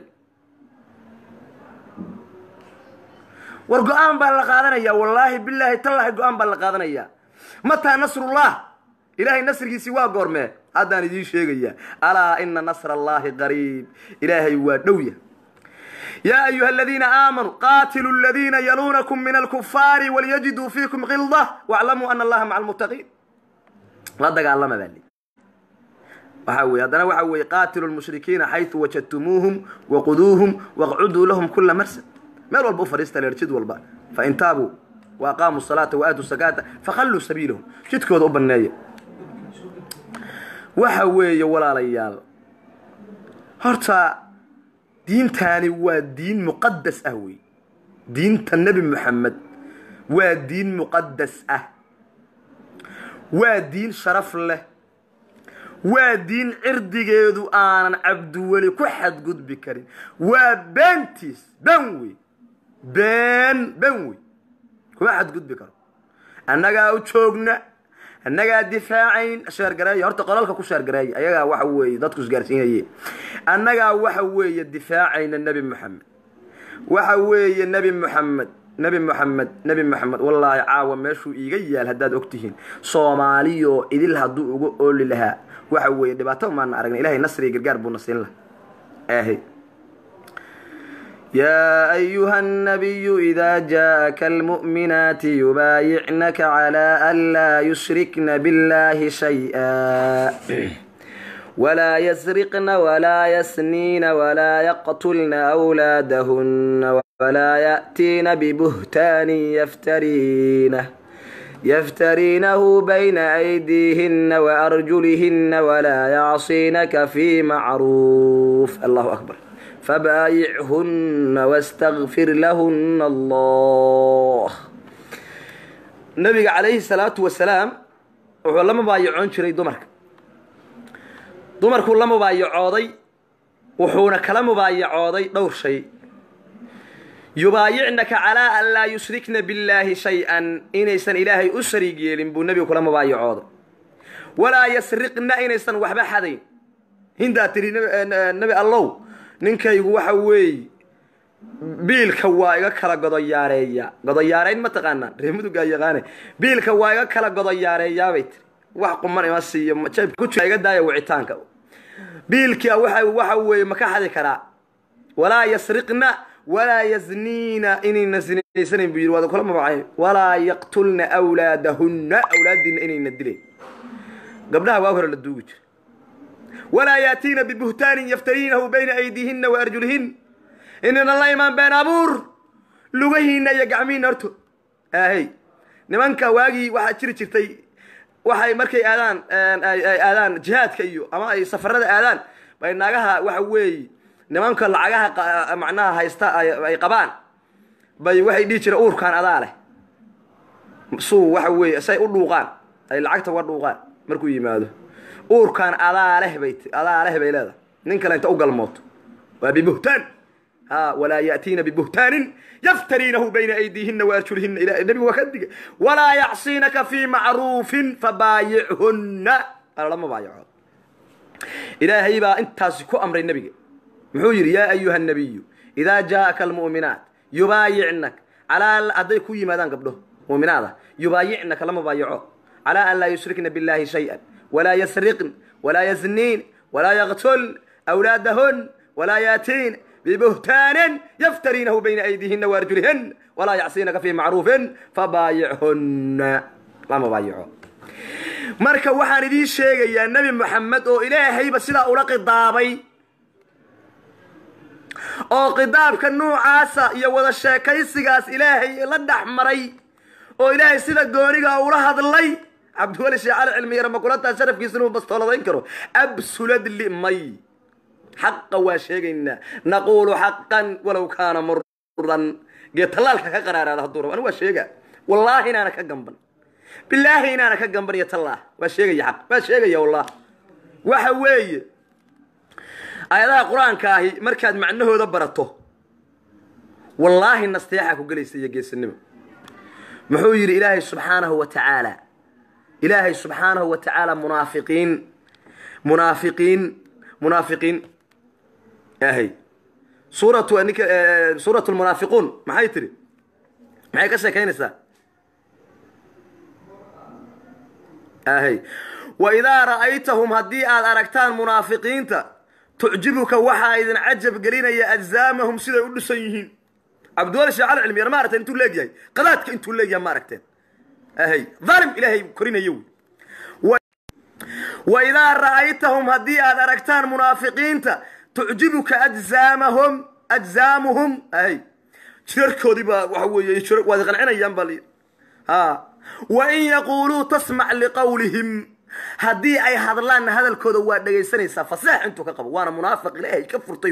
war go-aan baa la qaadanaya wallaahi bilaahi tallaahi go-aan baa la qaadanaya mataa nasrullah ilaahay nasrigiisii waa goormee haddaan idiin sheegaya alaa ina nasra allahi qariib ilaahay waa dhowya yaa ayuha aladiina aamanuu qaatiluu aladiina yaluunakum min alkufaari walyajiduu fiikum qilda waclamuu ana allaha maca almuttaqiin la dagaalama baa li waxaa weye haddana waxa weeye qaatilu lmushrikiina xaytu wajadtumuuhum waquduuhum waqcuduu lahum kula marsad meel walba u fadhiista leer jid walba fain taabuu wa aqaamuu salaata wa aatuu sakaata fakhalluu sabiilahum jidkooda u banneeya waxa weeye walaalayaal horta diintaani waa diin muqadas ah wey diinta nebi moxamed waa diin muqadas ah waa diin sharaf leh waa diin cirdigeedu aanan cabdiweli ku xadgudbi karin waa beentiis ben wey been ben wey kuma xadgudbi karo annagaa u joogna annagaa difaacayn sheergareeya horta qolalka ku sheergareeya ayagaa waxa weeye dadku isgaarsiinaye annagaa waxa weeye difaacayna nebi moxamed waxa weeye nebi moxamed nebi moxamed nebi moxamed wallaahi caawa meeshuu iiga yaal haddaad ogtihiin soomaaliyoo idil hadduu uga ooli lahaa waxa weeye dhibaato maana aragna ilahay nasriga gargaar buuna siin laha ahe يا أيها النبي إذا جاءك المؤمنات يبايعنك على ألا يشركن بالله شيئا ولا يسرقن ولا يسنين ولا يقتلن أولادهن ولا يأتين ببهتان يفترينه يفترينه بين أيديهن وأرجلهن ولا يعصينك في معروف الله أكبر فبايعهن واستغفر لهن الله nabiga calayhi salaatu wasalaam wuxuu la mubaayacoon jiray dumarka dumarkuu la mubaayacooday wuxuuna kala mubaayacooday dhowr shay yubaayicnaka calaa an laa yushrikna billaahi shay-an inaysan ilaahay u shariig yeelin buu nebigu kula mubaayacooday walaa yasriqna inaysan waxba xadayn hindaa tidhi nebi allow ninkaygu waxa weeye biilka waa iga kala godoyaareeya godoyaareyn ma taqaanaan ree mudugaa yaqaane biilka waa iga kala godoyaareeyaabay tiri wax quman ima siiyo jeebka ku jira iga daaya wicitaanka biilkia waxa waxa weeye ma ka xadi karaa walaa yasriqna walaa yazniina inayna sinaysanayn buu yidhi waada kula mabacay walaa yaqtulna awlaadahunna awlaadiina inayna dilayn gabdhaha waa hore la duugi jira walaa yaatiina bibuhtaanin yaftariinahu bayna aydiihinna wa arjulihin inayna la imaan been abuur lugahiina iyo gacmihiina horto ahey nimanka waagii waxaa jiri jirtay waxay markay aadaan ay aadaan jihaadka iyo ama ay safarada aadaan bay naagaha waxa weeye nimanka lacagaha macnaha haysta ay qabaan bay waxay dhihi jireen uurkaan adaa leh suu waxa weeye say u dhuuqaan ay lacagta uga dhuuqaan markuu yimaado uurkaan adaa leh bay adaa leh bay leedahay nin kale inta u galmooto waa bibuhtaan ha walaa yaatiina bibuhtaanin yaftariinahu bayna aydiihina waarjulihina ila nebigu waa ka digay walaa yacsiinaka fii macruufin fabaayichunna lama baayaco ilaahay baa intaasi ku amray nebiga muxuu yidhi yaa ayuha nabiyu idaa jaa'aka almu'minaat yubaayicnak calaa hadday ku yimaadaan gabdho mu'minaada yubaayicnaka lama baayaco calaa an laa yushrikna billahi shay-an walaa yasriqn walaa yazniin walaa yaqtuln awlaadahun walaa yaatiin ببهتان يفترينه بين أيديهن وأرجلهن ولا يعصينك في معروف فبايعهن لا مبايعه marka waxaan idiin sheegayaa nebi moxamed oo ilaahayba sidaa ula qidaabay oo qidaabka nuucaasa iyo wada sheekaysigaas ilaahay la dhex maray oo ilaahay sida gooniga ula hadlay cabdiweli sheekh cali cilmi yar makulataa sharafkiisa inuu bastooladayn karo absuladli may xaqa waa sheegaynaa naquulu xaqan walow kaana muran gee tallaalka ka qaraaraada hadduu rabo anigu waa sheega wallaahi inaana ka gamban bilaahi inaana ka gamban iyo tallaah waa sheegaya xaq waa sheegaya wallah waxa weeye aayadaha qur-aanka ahi markaad macnahooda barato wallaahi nasteexaa ku gelaysa iyo geesinimo muxuu yidhi ilaahay subxaanahu wa tacaala ilaahay subxaanahu wa tacaala munaafiqiin munaafiqiin munaafiqiin ahay suuratu ninka suuratu lmunaafiquun maxay tiri maxay ka sheekaynaysaa ahay wa idaa ra'aytahum haddii aad aragtaan munaafiqiinta tucjibuka waxaa idin cajab gelinaya ajsaamahum siday u dhisan yihiin cabdiwali sheekh cali cilmi yar ma aragteen intuu leegyahay qadaadka intuu leegyahay ma aragteen ahay dhalim ilaahay korinayo wey wa idaa ra'aytahum haddii aad aragtaan munaafiqiinta tucjibuka ajsaamahum ajsaamuhum ahay jirarkoodii baa waxa weeye waad qancinayaan baa layidhi ha wa in yaquuluu tasmac liqawlihim haddii ay hadlaanna hadalkooda waa dhegaysanaysaa faseex intuu ka qabo waana munaafiq ilaahay ka furtay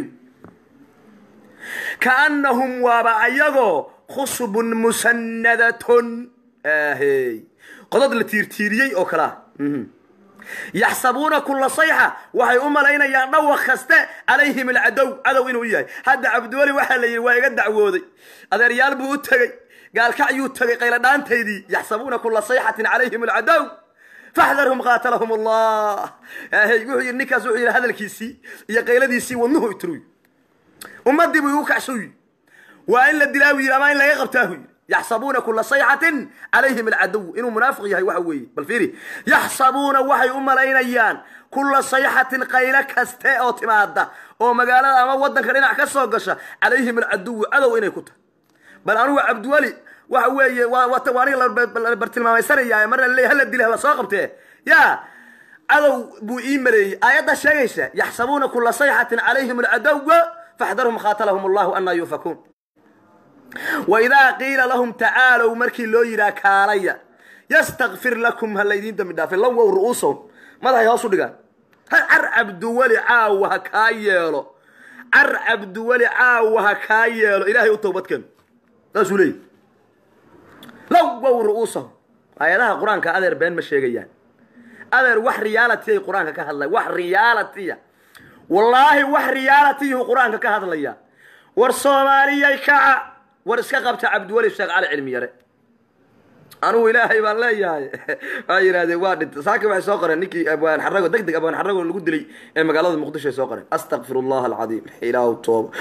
kaannahum waaba ayagoo khusbun musannadatun ahey qodod la tiirtiiriyey oo kalea yaxsabuuna kula sayxa waxay u malaynayaan dhawaq kaste calayhim alcadow cadow inuu yahay hadda cabdiweli waxaa la yidhi waa iga dacwooday adeeryaal buu u tegey gaalkacyuu tegay qayladhaantaydii yaxsabuuna kula sayxatin calayhim alcadow faxdarhum qaatalahum allah hey wuxuu yidhi ninkaas wuxuu yidhi hadalkiisii iyo qayladiisii wadnuhu itruy ummadii buu igu kacshuy waa in la dilaa buu yidhi ama in laga qabtaa buu yidhi yaxsabuuna kula sayxatin calayhim alcadow inuu munaafiq yahay waxa weeye bal fiiri yaxsabuuna waxay u malaynayaan kula sayxatin qaylo kaste oo timaada oo magaalada ama wadanka dhinac ka soo gasha calayhim alcaduwu cadow inay ku tahay bal anugu cabdiweli waxa weeye waa aniga la bartilmaamaysanaya marna laleey hala dila hala soo qabtee ya cadow buu ii maleeyey aayaddaa sheegaysa yaxsabuuna kula sayxatin calayhim alcadowa faxdarhum khaatalahum allahu anaa yuufakuun waidaa qiila lahum tacaalow markii loo yidhaha kaalaya yastakfir lakum ha laydiin dambi dhaafay lawow ru'uusahum madaxay hoos u dhigaan car cabduweli caawa ha kaa yeelo car cabduweli caawa ha kaa yeelo ilaahay u towbadkeeno saasuu leeyahy lawow ru'uusahum aayadaha qur-aanka adeer been ma sheegayaan adeer wax reality ay qur-aanka ka hadlaya wax realitya wallaahi wax realitiyhu qur-aanka ka hadlaya war soomaaliyay kaca war iska qabta cabdiweli sheekh cali cilmi yare anugu ilaahay baan leeyahay waa yidhahdeen waa dhinta saaki waxay soo qoreen ninkii abwaan xarago deg deg abwaan xarago lagu dilay ee magaalada muqdisho ay soo qoreen astakfir allah alcadiim ilaahu tooba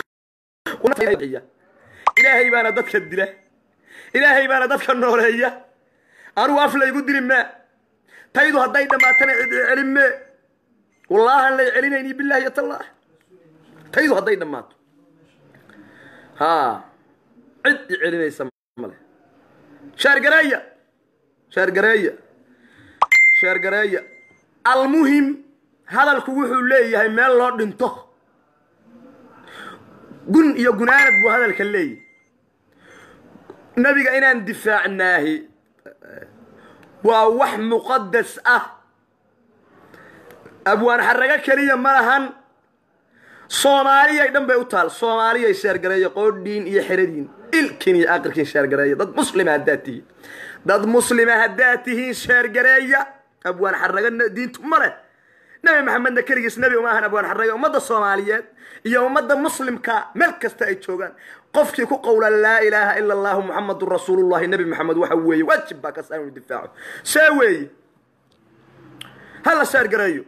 ilaahay baana dadka dila ilaahay baana dadka nooleeya anugu af laygu dili maa taydu hadday dhammaatana cid celin mee wallaahan lay celinayni billahi yatallaah taydu hadday dhammaato ha cid i celinaysa male sheergareeya sheergareeya sheergareeya almuhim hadalku wuxuu leeyahay meel loo dhinto gun iyo gunaanad buu hadalka leeyahay nebiga inaan difaacnaahi waa wax muqadas ah abwaan xarago keliya ma lahan soomaaliyay dhan bay u taal soomaaliyay sheergareeya qoodhiin iyo xeradiin ilkin iyo aqirkiin sheergareeya dad muslima haddaad tihiin dad muslima haddaad tihiin sheergareeya abwaan xarago diintu ma leh nebi maxamedna keligiis nebi uma ahan abwaan xarago ummadda soomaaliyeed iyo ummadda muslimka meel kasta ay joogaan qofkii ku qowla laa ilaaha ila allahu muxamadun rasuulullahi nebi maxamed waxa weeye waajib baa kas inuu difaaco see weeye hala sheergareeyo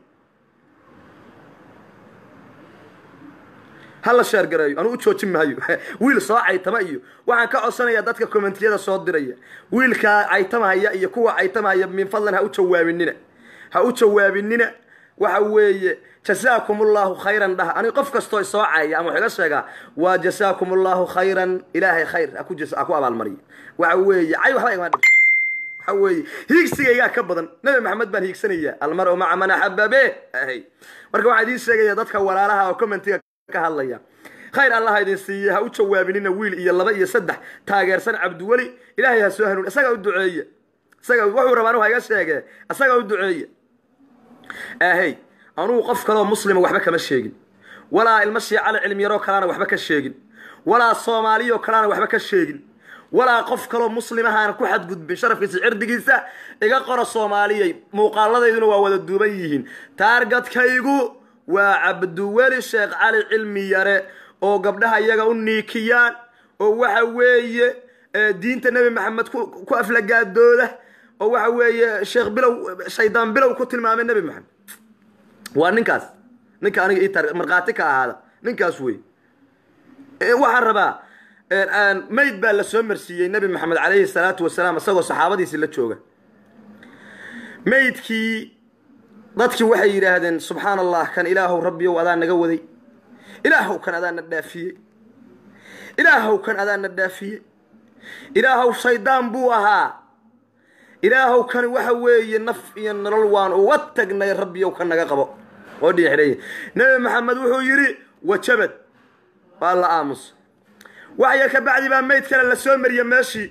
hala sheergareeyo anuu u joojin maayo wiil soo caytama iyo waxaan ka codsanayaa dadka kommentiyada soo diraya wiilkaa caytamahaya iyo kuwa caytamahaya min fadlan ha u jawaabinina ha u jawaabinina waxa weeye jasaakum allahu khayran dhah ani qof kastoo soo caya ama wax iga sheegaa waa jasaakum allahu khayran ilaahay khayr ha ku abaalmariyo waxa weeye cay waxba igama dhibto waxa weeye hiigsigaygaa ka badan nabi maxamed baan hiigsanayaa almar-u maca man axaba be ahay marka waxaan idiin sheegaya dadka walaalaha oo commentiga ka hadlaya khayr allaha idin siiye ha u jawaabinina wiil iyo laba iyo saddex taageersan cabdiweli ilaahay ha soo hanuun isaga u duceeye isaga wuxuu rabaa anu ha iga sheege isaga u duceeye ahey anugu qof kaloo muslima waxba kama sheegin walaa ilmo shiicale cilmiyaroo kalena waxba ka sheegin walaa soomaaliyoo kalena waxba ka sheegin walaa qof kaloo muslimahaana ku xadgudbin sharafkiisa cirdigiisa iga qora soomaaliyay muuqaaladayduna waa wada duuban yihiin taargadkaygu waa cabdiweli sheekh cali cilmi yare oo gabdhaha iyaga u niikiyaan oo waxa weeye diinta nebi maxamed ku aflagaadooda oo waxa weeye sheekh bilow shaydaan bilow ku tilmaamay nebi maxamed waa ninkaas ninka aniga ii tar markhaati ka ahaada ninkaas wey waxaan rabaa mayd baa la soo marsiiyey nebi maxamed calayhi salaatu wasalaam isagoo saxaabadiisi la jooga maydkii dadkii waxay yidhaahdeen subxaan allah kan ilaahow rabbiyow adaa naga waday ilaahow kan adaa na dhaafiyey ilaahow kan adaa na dhaafiyey ilaahow shaydaan buu ahaa ilaahow kani waxa weeye naf iyo nolol waan uga tagnay rabbiyow ka naga qabo oo dhiixidhaya nebi maxamed wuxuu yidhi wajabad waa la aamus wax yar ka bacdi baa mayd kale la soo mariye meeshii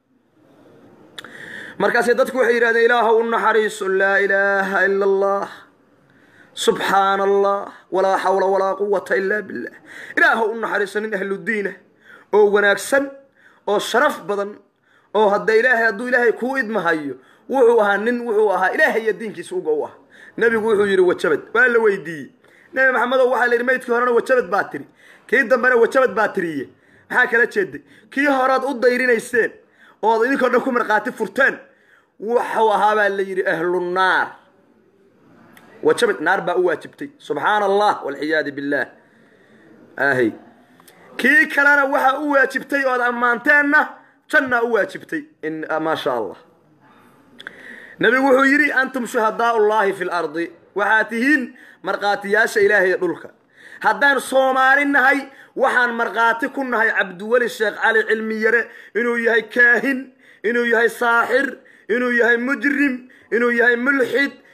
markaasay dadku waxay yidhahdeen ilaahow u naxariiso laa ilaaha ila allah subxaana allah walaa xawla walaa quwata ilaa billah ilaahow u naxariiso nin ahludiina oo wanaagsan oo sharaf badan oo hadda ilaahay hadduu ilaahay kuu idmahayo wuxuu ahaa nin wuxuu ahaa ilaahay iyo diinkiisa uga u ah nebigu wuxuu yidhi wajabad waa la weydiiyey nebi maxamedow waxaa la yidhi maydkii horena wajabad baa tiri kii dambena wajabad baa tiriye maxaa kala jeeday kii horead u dayrinayseen ood idinkoo dhan ku markhaati furteen wuxuu ahaa baa la yidhi ahlunaar wajabad naar baa u waajibtay subxaana allah walciyaadu billaah ahy kii kalena waxaa u waajibtay ood ammaanteenna jannaa u waajibtay maa sha allah nebigu wuxuu yidhi antum shuhadaa ullahi fi lardi waxaad tihiin markhaatiyaasha ilaahay dhulka haddaan soomaali nahay waxaan markhaati ku nahay cabdiweli sheekh cali cilmi yare inuu yahay kaahin inuu yahay saaxir inuu yahay mujrim inuu yahay mulxid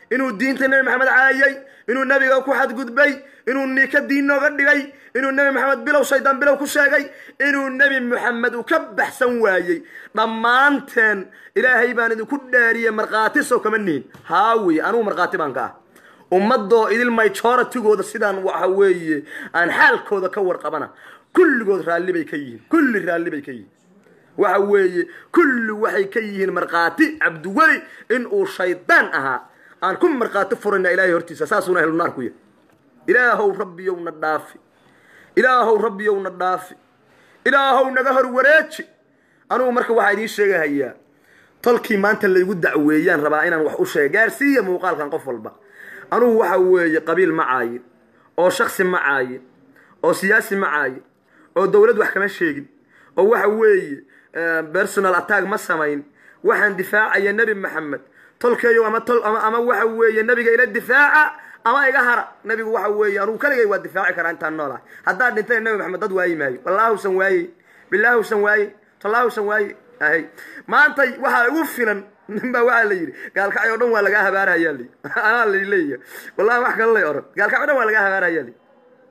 inuu diinta nebi maxamed caayay inuu nebiga ku xadgudbay inuu niika diin nooga dhigay inuu nebi maxamed bilow shaydaan bilow ku sheegay inuu nebi maxamed uu ka baxsan waayey dhammaanteen ilaahay baan idinku dhaariyey markhaati sow kama nihin haawi anugu markhaati baan ka ah ummadoo idil majoritigooda sidaan waxa weeye aan xaalkooda ka warqabana kulligood raalli bay ka yihiin kulli raalli bay ka yihiin waxa weeye kulli waxay ka yihiin markhaati cabdiweli in uu shaydaan ahaa aan ku markhaati furayna ilaahay hortiisa saasuuna ahlu naar ku yahay ilaahow rabbiyowna dhaafi ilaahow rabbiyowna dhaafi ilaahow naga hor wareeji anugu marka waxaa idiin sheegahayaa tolkii maanta laygu dacweeyaan rabaa inaan wax u sheega gaarsiiya muuqaalkan qof walba anugu waxa weeye qabiil ma caayin oo shaksi ma caayin oo siyaasi ma caayin oo dowlad wax kama sheegin oo waxa weeye personal attack ma samayn waxaan difaacaya nebi maxamed tolkeeyo ama tol ama ama waxa weeye nebiga ila difaaca ama iga hara nebigu waxa weeye anugu kaligay waa difaaci karaa intaan noolahay haddaad dhintay nebi maxamed dad waayi maayo wallaahusan waaye bilaahusan waaye tallaahusan waaye ahay maantay waxaa igu filan nin baa waxaa la yidhi gaalkacyo o dhan waa lagaa habaarahayaa li anaa la leeyahay wallahi wax kale lay oran gaalkacyo o dhan waa lagaa habaarahayaa li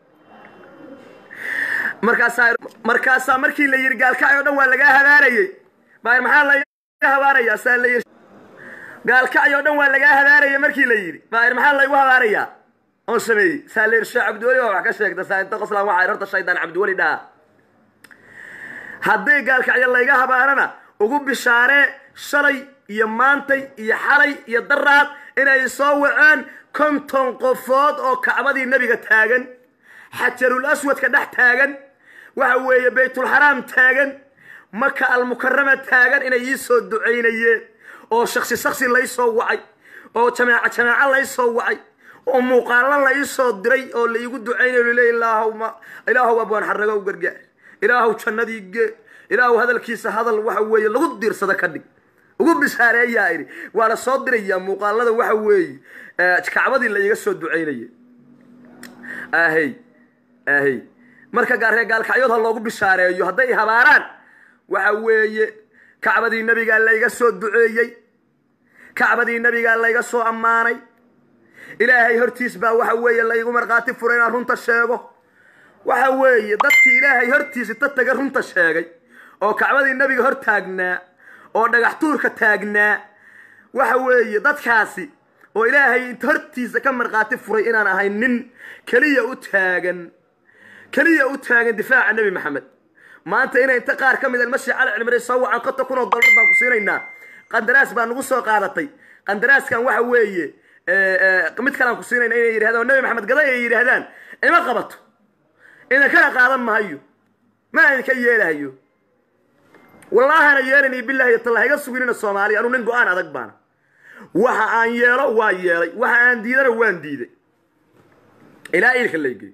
markaasaa markaasaa markii la yidhi gaalkacyo o dhan waa lagaa habaarayey baa maxaa laga habaarayaa saa la yidhi gaalkacyo o dhan waa lagaa habaarayay markii la yidhi baa maxaa laygu habaarayaa oon sameeyey saa la yidhi sheekh cabdiweli baa wax ka sheegta saa inta qoslaan waxaa horta shaydaan cabdiweli dhaha hadday gaalkacyo layga habaarana ugu bishaaree shalay iyo maantay iyo xalay iyo daraad inay soo waceen konton qofood oo kacbadii nebiga taagan xajarul aswadka dhex taagan waxa weeye baytulxaraam taagan maka almukarama taagan inay ii soo ducaynayeen oo shaksi shaksi lay soo wacay oo jamaaco jamaaco lay soo wacay oo muuqaalo la ii soo diray oo la iigu ducaynayo lile ilaahuma ilaahow abwaan xarago u gargaar ilaahow jannadii gee ilaahow hadalkiisa hadal waxa weeye lagu diirsada ka dhig ugu bishaareeyaa idhi waa la soo dirayaa muuqaalada waxa weeye kacbadii la iiga soo ducaynaya ahey ahey marka gaaree gaalkacyood ha loogu bishaareeyo hadday habaaraan waxa weeye kacbadii nebigaa layga soo duceeyey kacbadii nebigaa layga soo ammaanay ilaahay hortiis baa waxa weeye laygu markhaati furay inaan runta sheego waxa weeye dadkii ilaahay hortiisa ta taga runta sheegay oo kacbadii nebiga hor taagnaa oo dhagax tuurka taagnaa waxa weeye dadkaasi oo ilaahay hortiisa ka markhaati furay inaan ahay nin keliya u taagan keliya u taagan difaaca nebi maxamed maanta inay inta qaar ka mid almasi cali cilmiray soo wacan konta kun oo dollar baan ku siinaynaa qandaraas baa nagu soo qaadatay qandaraaskan waxa weeye mid kalaan ku siinayna inay yidhahdaan nebi maxamed gaday ay yidhaahdaan ima qabato idinkana qaadan mahayo ma idinka yeelahayo wallaahana yeelani bilahi talla iga suginina soomaaliya anuu nin go-aan adag baana waxa aan yeelo waa yeelay waxa aan diidana waan diiday ilaa iilka laygey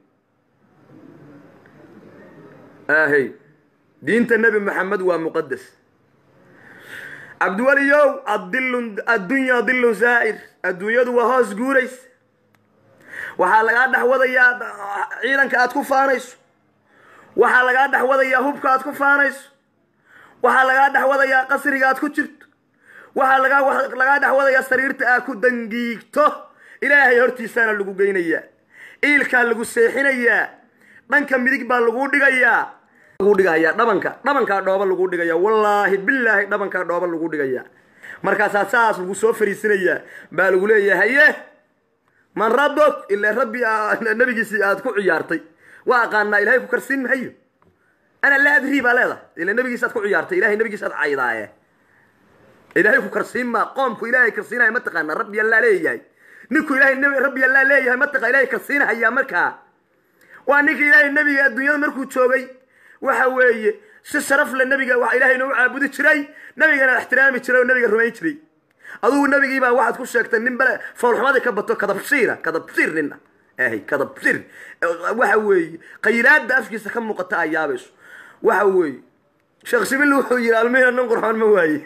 ahey diinta nebi maxamed waa muqadas cabdiweliyow adilun addunya dilun zaa'ir adduunyadu waa hoos guurays waxaa lagaa dhex wadayaa ciidanka aad ku faanayso waxaa lagaa dhex wadayaa hubka aad ku faanayso waxaa lagaa dhex wadayaa qasriga aad ku jirto waxaa lagaa lagaa dhex wadayaa sariirta aad ku dangiigto ilaahay hortiisaana lagu geynayaa iilkaa lagu seexinayaa dhanka midig baa lagu dhigayaa lagu dhigayaa dhabanka dhabankaa dhooba lagu dhigayaa wallaahi bilaahi dhabankaa dhooba lagu dhigayaa markaasaa saas lagu soo fariisinayaa baa lagu leeyahay haye man rabok ilaa rabbi nabigiisii aad ku ciyaartay waa aqaanaa ilahay ku karsiin mahayo ana laa adrii baa leedahay ila nabigiisa aad ku ciyaartay ilahay nabigiisa aad caydaaye ilaahay ku karsiin maa qoomku ilaahay karsiinaya mataqaana rabbi allaa leeyahay ninku ilahay nb rabbi allaa leeyahay mataqa ilahay karsiinahayaa markaa waa ninka ilaahay nebiga adduunyada markuu joogay waxa weeye si sharaf le nabiga wa ilaahayna u caabudi jiray nabigana ixtiraami jiray oo nabiga rumayn jiray adugu nabigiibaa waxaad ku sheegtay nin bale foolxumadii ka bato kadabsiira kadabsiir nina ahy kadabsiir waxa weeye qaylaada afkiisa ka muuqata aa yaabayso waxa weeye sheekh sibil wuxuu yidhi almihina nin qurxoon ma waaye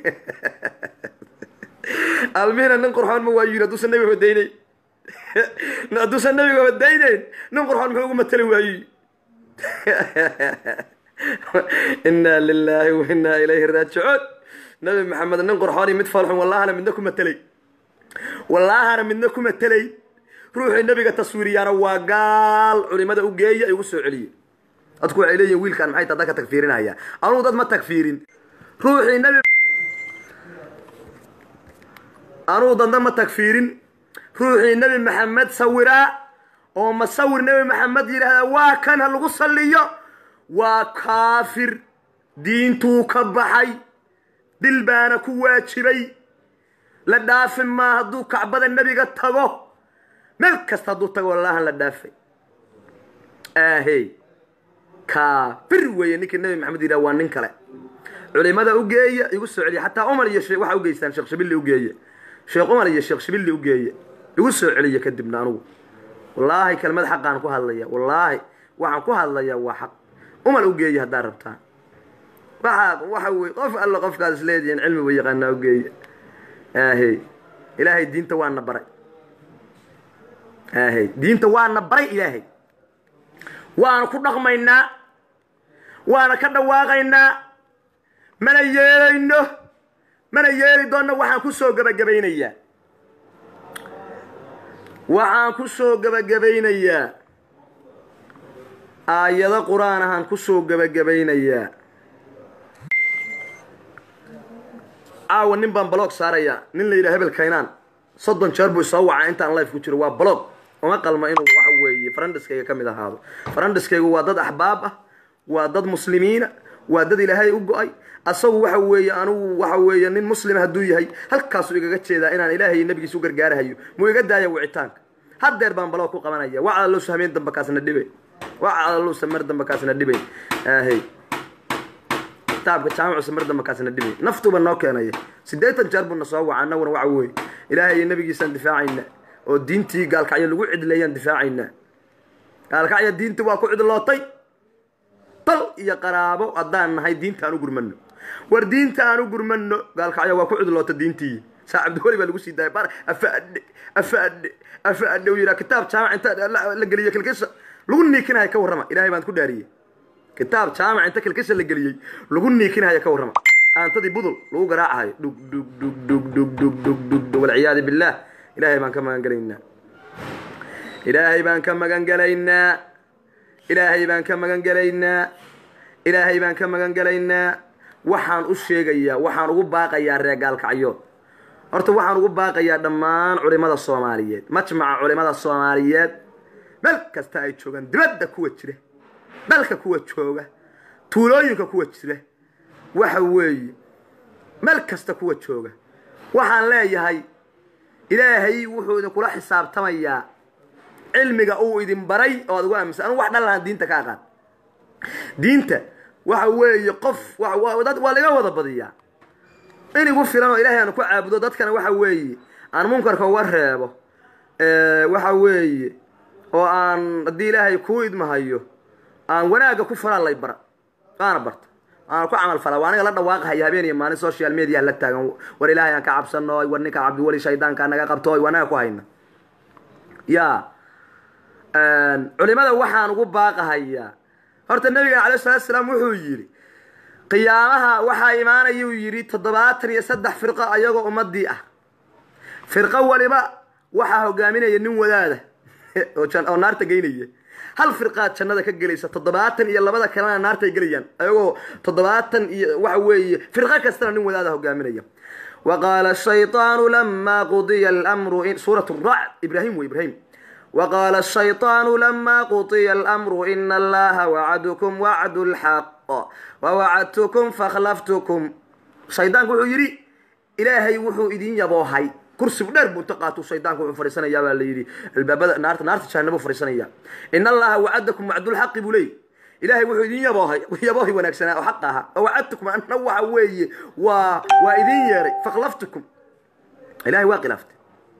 almihina nin qurxoon ma waayo yidhi hadduusan nabiga wadaynayn hadduusan nabiga wadaynayn nin qurxoon muxuu ugu matali waaye inaa lilaahi wa inaa ilayhi raajicuun nabi maxamed nin qurxoon iyo mid foolxun wallahana midna ku matelay wallaahana midna kuma telay ruuxii nebiga taswiiriyaana waa gaal culimada u geeya igu soo celiye dadku waxay leeyihin wiilkaan maxay taa dadka tagfiirinaya anugu dad ma tagfiirin ruuxii nebi anugu dadna ma tagfiirin ruuxii nebi maxamed sawiraa oo masawir nebi maxamed yidhaahda waa kan ha lagu salliyo waa kaafir diintuu ka baxay dil baana ku waajibay la dhaafi maa hadduu kacbada nebiga tago meel kasta hadduu tago wallaahan la dhaafay aahey kaafir weeye ninkii nebi maxamed yidhaha waa nin kale culimada u geeya igu soo celiya xataa umar iyo waxa ugeystaan sheekh shibilli ugeeye sheekh umar iyo sheekh shibilli ugeeye igu soo celiya kadibna anugu wallaahi kelmad xaqaan ku hadlaya wallaahi waxaan ku hadlaya waa xaq umar ugeeye haddaad rabtaan waxaa waxa wey qof alla qofkaad is leedihiin cilmiba yaqaanaa ugeeye aahey ilaahay diinta waana baray aahey diinta waana baray ilaahay waana ku dhaqmaynaa waana ka dhawaaqaynaa mana yeelayno mana yeeli doonno waxaan ku soo gebagabaynayaa waxaan ku soo gebagabaynayaa aayado qur-aan ahaan ku soo gebagabaynayaa caawa nin baan blog saarayaa nin la yidhaha hebel kaynaan soddon jeer buu isoo wacaa intaan life ku jiro waa blog uma qalma inuu waxa weeye farandiskayga ka mid ahaado farandiskaygu waa dad axbaab ah waa dad muslimiina waa dad ilaahay u go-ay asagu waxa weeye anugu waxa weeye nin muslima hadduu yahay halkaasuu igaga jeedaa inaan ilaahay nabigiisa u gargaarahayo muu iga daaya wicitaanka haddeer baan baloo ku qabanaya wacada lowsa hameen damba kaasna dhibay wacada lowsa mar damba kaasna dhibay ahey kitaabka jaamicusa mar damba kaasna dhibay naftuba noo keenaya siddeetan jeer buuna soo waca annaguna waxa weeye ilaahay iyo nabigiisaan difaacayna oo diintii gaalkacyo lagu cidleeyaan difaacaynaa gaalkacyo diintii waa ku cidlootay dal iyo qaraabo haddaan nahay diinta aan u gurmano war diinta aan u gurmano gaalkacyo waa ku cidloota diintii saa cabdiweli baa lagu sii daayay bar afaadhe afaadhe afaadhe uu yidhaha kitaab jaamac inta la geliyo kilkisha lagu niikinaya ka warrama ilaahay baan ku dhaariyey kitaab jaamac inta kilkisha la geliyey lagu niikinaya ka warrama aantadii budul lagu garaacahayo dhug dhug dhug dhug dhug dhug dhug dhug dhug walciyaadu billaah ilaahay baan ka magan gelaynaa ilaahay baan ka magan gelaynaa ilaahay baan ka magan gelaynaa ilaahay baan ka magan gelaynaa waxaan u sheegayaa waxaan ugu baaqayaa reer gaalkacyood horta waxaan ugu baaqayaa dhammaan culimada soomaaliyeed majmaca culimada soomaaliyeed meel kasta ay joogaan dibadda kuwa jira dalka kuwa jooga tuulooyinka kuwa jira waxa weeye meel kasta kuwa jooga waxaan leeyahay ilaahay wuxuu idinkula xisaabtamayaa cilmiga uu idin baray oo ad ugu aaminsan anugu wax dhan lahaan diinta ka aqaan diinta waxa weeye qof dad waa laga wada badiyaa in igu filan oo ilaahay aan ku caabudo dadkana waxa weeye aan munkarka uga reebo waxa weeye oo aan haddii ilaahay kuu idmahayo aan wanaagga ku falaa lay bara waana barta waana ku camal falaa waa aniga la dhawaaqahaya habeen iyo maalin social media la taagan war ilaahay aan ka cabsano war ninka cabdiweli shaydaanka naga qabto waa anaga ku hayna ya culimada waxaan ugu baaqahayaa horta nabiga alayh salatu salaam wuxuu yidhi qiyaamaha waxaa imaanayuu yidhi toddobaatan iyo saddex firqo ayagoo ummadii ah firqo waliba waxaa hogaaminaya nin wadaada oo naarta geynaya hal firqaad jannada ka gelaysa toddobaatan iyo labada kalena naartay gelayaan ayagoo toddobaatan iyo waxa weeye firqo kastana nin wadaada hogaaminaya waqaala shayطaanu lama qudiya almru suurat racd ibrahim w ibrahim وqال الشhayطاaن لma qطya الأمر إن اllaha وacdكم وacd الحق ووacdتكم فkلفتكم shaydaanku wuxuu yidhi ilaahay wuxuu idin yaboohay kursigu dheer buu inta qaatuu shaydaanku wuxuu fadhiisanayaa baa la yidhi albaabada naarta naarta jahanabo fadhiisanaya in allaha wacadakum wacdulxaqi buu leeyay ilaahay wuxuu idin yaboohay yaboohi wanaagsanaa oo xaq ahaa oo wacadtukum anna waxa weeye waa waa idin yeeray fakhlaftukum ilahay waa khilaaftay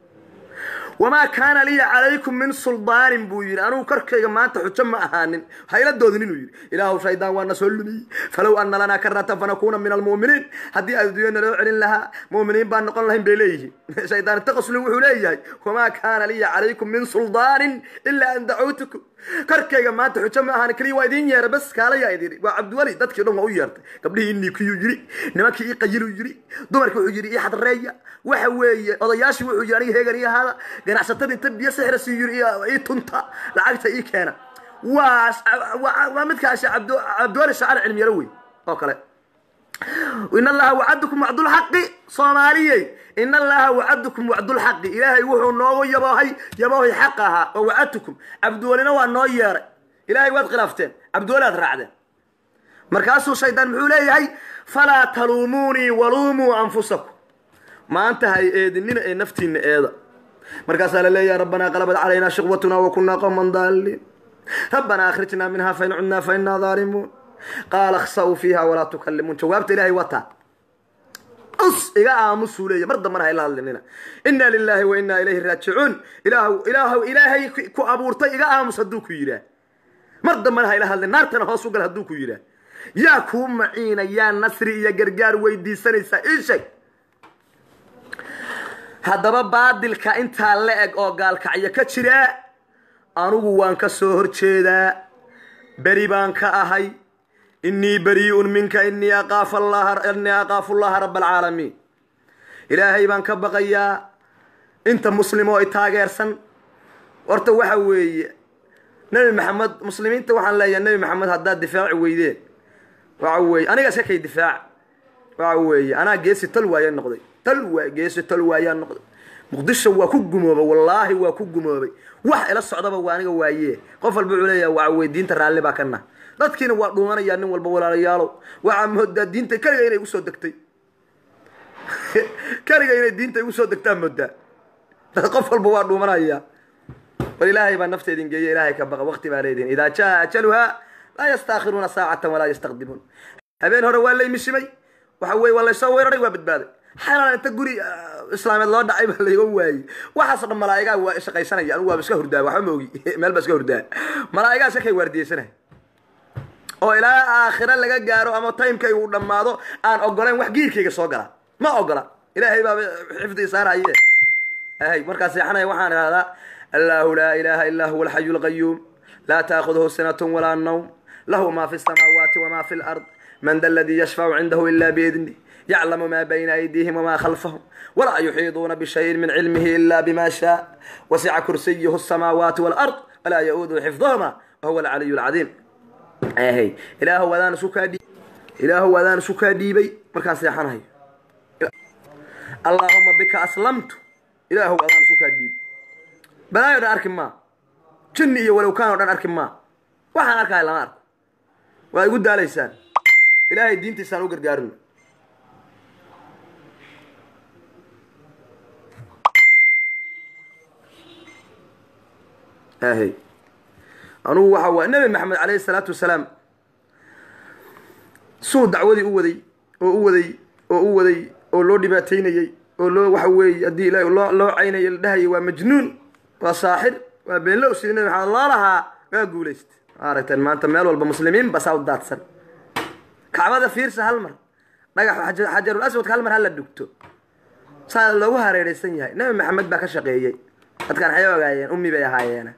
wamaa kaana liya calaykum min suldaanin buu yidhi anugu korkayga maanta xujo ma ahaanin hayla doodin inuu yidhi ilaahu shaydaan waa na soo lumiyey falow ana lanaa karatan fanakuuna min almu'miniin haddii adduunya naloo celin lahaa mu'miniin baan noqon lahayn bay leeyihiin shaydaan taqasli wuxuu leeyahay wamaa kaana liya calaykum min suldaanin ilaa an dacawtukum korkayga maanta xujo ma ahan keliya waa idiin yeera bas kaalayaa idin waa cabdiweli dadkii dhan waa u yeertay gabdhihii niikiyuu yiri nimankii ii qayiluu yiri dumarkii wuxuu yiri ii xadreeya waxa weeye odayaashii wuxuu yiri aniga heegan ii ahaada ganacsatada inta biyo sixira sii yiri ii tunta lacagta ii keena waa waa waa midkaasi cabdu cabdiweli shacar cilmiyaro wey oo kale in allaha wacadakum wacdulxaqi soomaaliyey in allaha wacadakum wacdulxaqi ilaahay wuxuu noogu yaboohay yaboohay xaq ahaa oo wacadtukum cabdiwelina waa noo yeeray ilaahay waad khilaafteen cabdiweli aad raacdeen markaasuu shaydaan muxuu leeyahay falaa taluumuunii waluumuu anfusakum maanta hay eedinina ee naftiina eeda markaasaa la leeyahay rabbanaa qalabat calaynaa shiqwatuna wa kunaa qowman daaliin rabbanaa akhrijnaa minha fain cudnaa fainaa daalimuun qaala khsa'uu fiiha walaa tukallimuun jawaabta ilaahay wataa us iga aamusuu leeya mar dambana hayla hadlinina inna lilaahi wa innaa ilayhi raajicuun ilaah ilaah ilaahay ku abuurtay iga aamus hadduu ku yidhaah mar dambana hayla hadlin naartana hoos u gal hadduu ku yidhaah yaa kuu maciina yaa nasri iyo gargaar weydiisanaysaa ii sheeg haddaba baadilka intaa la eg oo gaalkacyo ka jira anugu waan ka soo horjeedaa beri baan ka ahay inii barii'un minka inii aqaafu allaha inii aqaafu allaha raba alcaalamiin ilaahay baan ka baqayaa inta muslim oo i taageersan horta waxa weeye nebi maxamed muslimiinta waxaan leeyahay nebi maxamed haddaad difaaci weydeen waxa weeye aniga iska kay difaac waxa weeye anaa geesi tal waaya noqday tal waa geesi tal waayaa noqday muqdisho waa ku gumoobay wallaahi waa ku gumoobay wax ila socdaba waa aniga waaye qof walba wuxuu leeyahay waxa weye diinta raalli baa ka nah dadkiina waa dhuumanayaa nin walba walaalayaalow waxaa moodaa diinta keliga inay usoo degtay keliga inay diinta igu soo degtaa moodaa qof walba waa dhuumanaya bal ilaahay baa nafta idin geeya ilaahay ka baqa waqti baa leedihin idaa jaa ajaluha laa yastaakhiruuna saacatan walaa yastaqdimuun habeen hore waa laymishimay waxa weye waa laysoo weeraray waa badbaaday xalaan inta guri islaameed loo dhacay baa layga waayey waxaas dhan malaa'igaa waa shaqaysanaya anigu waaba iska hurdaa waxba ma ogi meel baa iska hurdaa malaa'igaa iska kay waardiyeysanaya oo ilaa aakhira laga gaaro ama timekay uu dhammaado aan ogolayn wax giirkayga soo gala ma ogola ilaahay baaba xifdi saaraye ahay markaa seexanaya waxaan idhahdaa allahu laa ilaha illaa huwa alxayu lqayuum laa taakhuduhu sinatun walaa nawm lahu ma fi samaawaati wama fi lard man da ladii yashfacu cindahu ila biidnih yaclamu ma bayna aydiihim wama khalfahum walaa yuxiiduuna bishayin min cilmihi ila bima shaa wasica kursiyuhu asamaawaati walard walaa ya-uuduhu xifdahuma wahuwa alcaliyu lcadiim ahay ilaahu adaan isu kaa dhiib ilaahu adaan isu kaa dhiibay markaan seexanahayo allaahuma bika aslamtu ilaahu adaan isu kaa dhiib balaayo dhan arki maa jinni iyo walowkaan oo dhan arki maa waxaan arkahay lama arko waa igu daalaysaan ilaahay diintiisaan u gargaarino ahay anugu waxa waa nabi maxamed calayhi salaatu wasalaam suu dacwadii u waday oo u waday oo u waday oo loo dhibaataynayey oo loo waxa weeye haddii ilaah loo loo caynayay la dhahayay waa majnuun waa saaxir waa beenlow sidii nabi maxamed loo lahaa waa guulaysta aragteen maanta meel walba muslimiin basaa u daadsan kacbada fiirsa hal mar dhagax xajarul aswadka hal mar hala dhugto saa loogu hareeraysan yahay nabi maxamed baa ka shaqeeyey dadkaan waxay ogaayeen ummi bay ahaayeena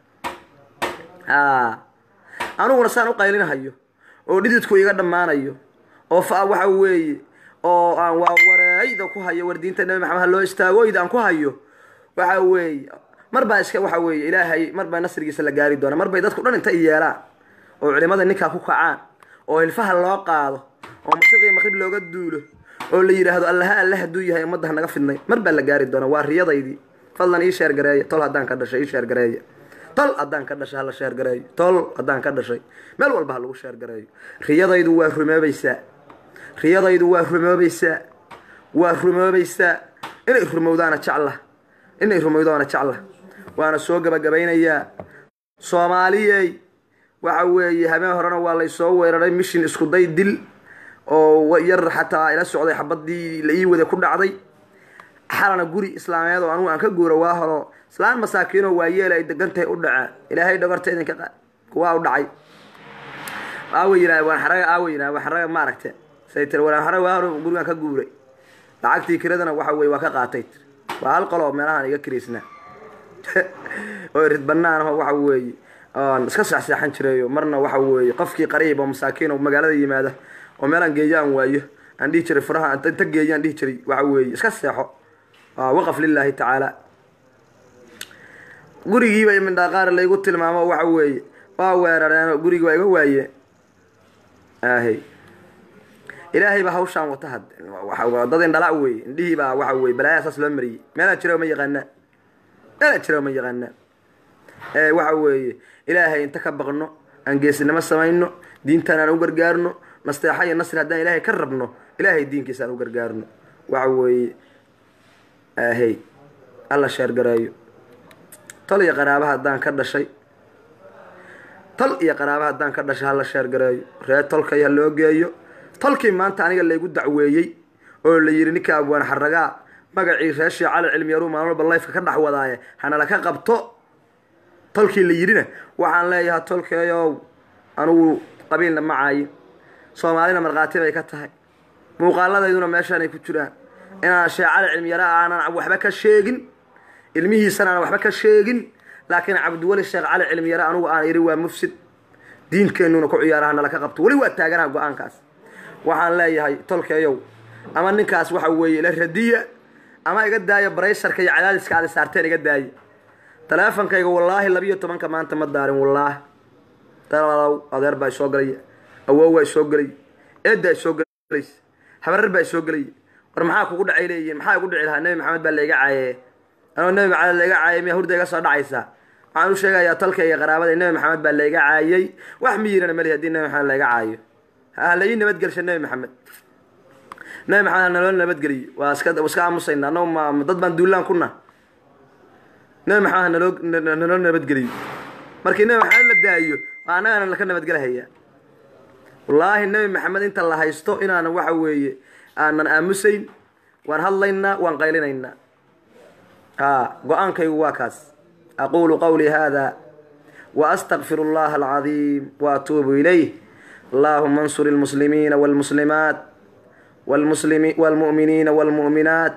aniguna saan u qaylinahayo oo dhididku iga dhammaanayo oo fa waxa weeye oo aan waa wareeyda ku hayo war diinta nabi maxamed ha loo istaagooyda aan ku hayo waxa weeye mar baa iska waxa weeye ilaahay mar baa nasrigiisa la gaari doona mar bay dadku dhan inta i yeelaan oo culimada ninkaa ku kacaan oo hilfaha loo qaado oo mashriqii maqrib looga duulo oo la yidhaahdo allaha alle hadduu yahay ummadda ha naga fidnay mar baa la gaari doona waa riyadaydii fadlan ii sheer gareeya tol haddaan ka dhashay ii sheer gareeya tol haddaan ka dhashay hala sheer gareeyo tol haddaan ka dhashay meel walba ha lagu sheer gareeyo riyadaydu waa rumoobaysaa riyadaydu waa rumoobaysaa waa rumoobaysaa inay rumowdaana jecla inay rumowdaana jecla waana soo gabagabaynayaa soomaaliyey waxa weeye habeen horena waa laysoo weeraray mishin isku day dil oo yar xataa ila socday xabadii la ii wada ku dhacday xalana guri islaameed oo anugu aan ka guura waa horo islaan masaakiinoo waayeel ay degan tahay u dhacaa ilaahay dhabarta idinka qaad kuwaa u dhacay aawa yidhaa waan xaraga aawa yidhaa waan xaraga ma aragte say tiri waan xaraga waa hore gurigaan ka guuray lacagtii kiradana waxa weye waa ka qaatay tir waa hal qoloo meelahaan iga kiraysnaa oo rid banaan aho waxa weeye oon iska seexseexan jirayo marna waxa weeye qofkii qariib oo masaakiin oo magaalada yimaada oo meelaan geeyo aan waayo aan dhihi jiray furaha inta inta geeyo aan dhihi jiray waxa weeye iska seexo waa waqaf lilaahi tacaala gurigiiba imindhaaqaar laygu tilmaamo waxa weeye waa weerareen gurigi waa iga waayeen ahay ilaahay baa hawshaan wata had waxa- dad indhala weeye indhihii baa waxa weye balaayaa saas loo mariyey meelaa jira ma yaqaanaa meelaa jira ma yaqaanaa ee waxa weeye ilaahay inta ka baqno aan geesinimo samayno diintaan aan u gargaarno nasteexa iyo nasri haddaan ilaahay ka rabno ilaahay diinkiisa aan u gargaarno waxa weeye ahay alla sheergareeyo tol iyo qaraaba haddaan ka dhashay tol iyo qaraaba haddaan ka dhashay hala sheergareeyo ree tolkay ha loo geeyo tolkii maanta aniga laygu dacweeyey oo la yidhi ninka abwaan xaragaa magacii reeshii cali cilmiyaru maalin walba layfka ka dhex wadaaye hanala ka qabto tolkii la yidhina waxaan leeyahay tolkeeyow anugu qabiilna ma caayin soomaalina markhaati bay ka tahay muuqaaladayduna meeshaanay ku jiraan inaan shee cali cilmiyara aanan waxba ka sheegin ilmihiisana aan waxba ka sheegin laakiin cabdiweli sheekh cali cilmiyare anugu aan idhi waa mufsid diinkeenuna ku ciyaaraha nala ka qabto weli waa taaganaha go-aankaas waxaan leeyahay tolkeeyow ama ninkaas waxa weeye ila radiya ama iga daaya baraysarka iyo cadaadiska aad saarteen iga daaya taleefonkayga wallaahi labiyo tobanka maanta ma daarin wallaahi dalaalow adeer baa isoo galaya awow waa isoo gelaya eeddaa isoo gelaysa habarar baa isoo gelaya war maxaa kugu dhacay leeyihiin maxaa igu dhici lahaa nebi maxamed baa layga caaye anoo nebi maxamed layga caayay miya hurda iga soo dhacaysaa waxaan u sheegayaa tolka iyo qaraabada nebi maxamed baa layga caayay wax miyirana mali haddii nebi maxamed layga caayo ha la ii nabadgelsha nebi maxamed nebi maxamed ha naloo nabadgeliyo waa iska iska aamusayna annagu ma ma dad baan duulaan kuna nebi maxamed ha naloo na- naloo nabadgeliyo markii nebi maxamed la daayo waa annagana laka nabadgelahaya wallaahi nebi maxamed inta la haysto inaanan waxa weeye aanan aamusayn waan hadlaynaa waan qaylinaynaa ha go-aankaygu waa kaas aqulu qawlii hada waastaqfir اllaha alcadiim waatuubu ilayh allahuma ansur اlmuslimiina wاlmuslimaat wاlmuslimi- wاlmu'miniina wاlmu'minaat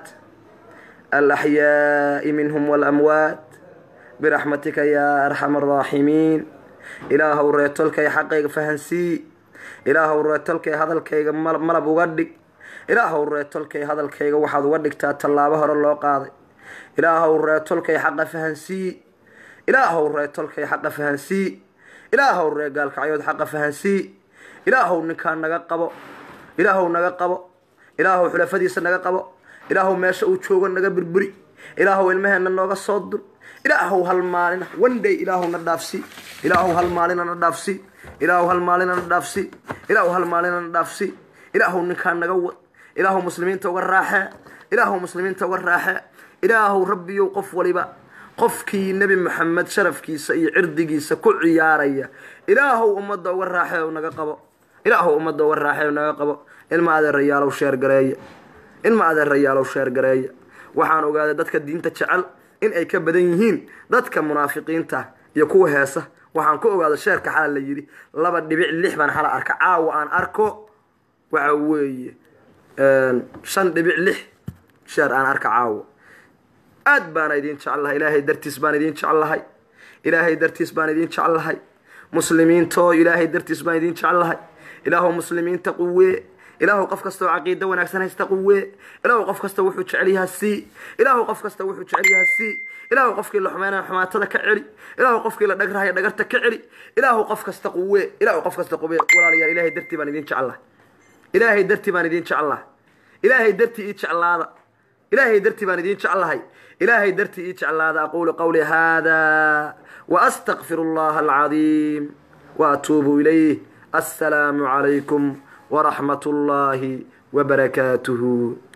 alaxyaaءi minhum wاlamwaat biraxmatika ya arxam الraaximiin ilaahow reetolkay xaqayga fahansii ilaahow reetolkay hadalkayga mal- malab uga dhig ilaahow reetolkay hadalkayga waxaad uga dhigtaa tallaabo hore loo qaaday ilaahow reetolkay xaqa fahansii ilaahow reetolkay xaqa fahansii ilaahow ree gaalkacyood xaqa fahansii ilaahow ninkaa naga qabo ilaahow naga qabo ilaahow xulafadiisa naga qabo ilaahow meesha uu joogo naga burburi ilaahow ilmaheenna nooga soo dur ilaahow hal maalina one day ilaahow na dhaafsi ilaahow hal maalina na dhaafsi ilaahow hal maalina na dhaafsi ilaahow hal maalina na dhaafsi ilaahow ninkaa naga wad ilaahow muslimiinta uga raaxee ilaahow muslimiinta uga raaxee ilaahow rabbiyow qof waliba qofkii nebi maxamed sharafkiisa iyo cirdigiisa ku ciyaaraya ilaahow ummadda uga raaxee oo naga qabo ilaahow ummadda uga raaxee oo naga qabo ilma adeerayaalow sheergareeya ilma adeerayaalow sheergareeya waxaan ogaaday dadka diinta jecel in ay ka badan yihiin dadka munaafiqiinta iyo kuwa heesa waxaan ku ogaaday sheerka xala la yidhi laba dhibic lix baan xala arka caawa aan arko waxa weeye shan dhibic lix sheer aan arka caawa aad baana idin jeclahay ilaahay dartiis baan idin jeclahay ilaahay dartiis baan idin jeclahay muslimiintoo ilaahay dartiis baan idin jeclahay ilaahu muslimiinta quwee ilaahu qof kasta oo caqiido wanaagsan haysta quwee ilaahu qof kasta wuxuu jecel yaha sii ilaahu qof kasta wuxuu jecel yaha sii ilaahu qofkii la xumeynaya xumaatada ka celi ilaahu qofkii la dhagrahaya dhagarta ka celi ilaahu qof kasta quwee ilaahu qof kasta quwee walaalayaal ilaahay dartii baan idin jeclahay ilaahay dartii baan idin jeclahay ilaahay dartii ii jeclaada ilaahay dartii baan idin jeclahay ilaahay dartii ii jeclaada aquulu qawli hada waastaqfir اllaha alcadiim waatuubu ilayh assalaamu calaykum waraxmat اllahi wbarakaatuh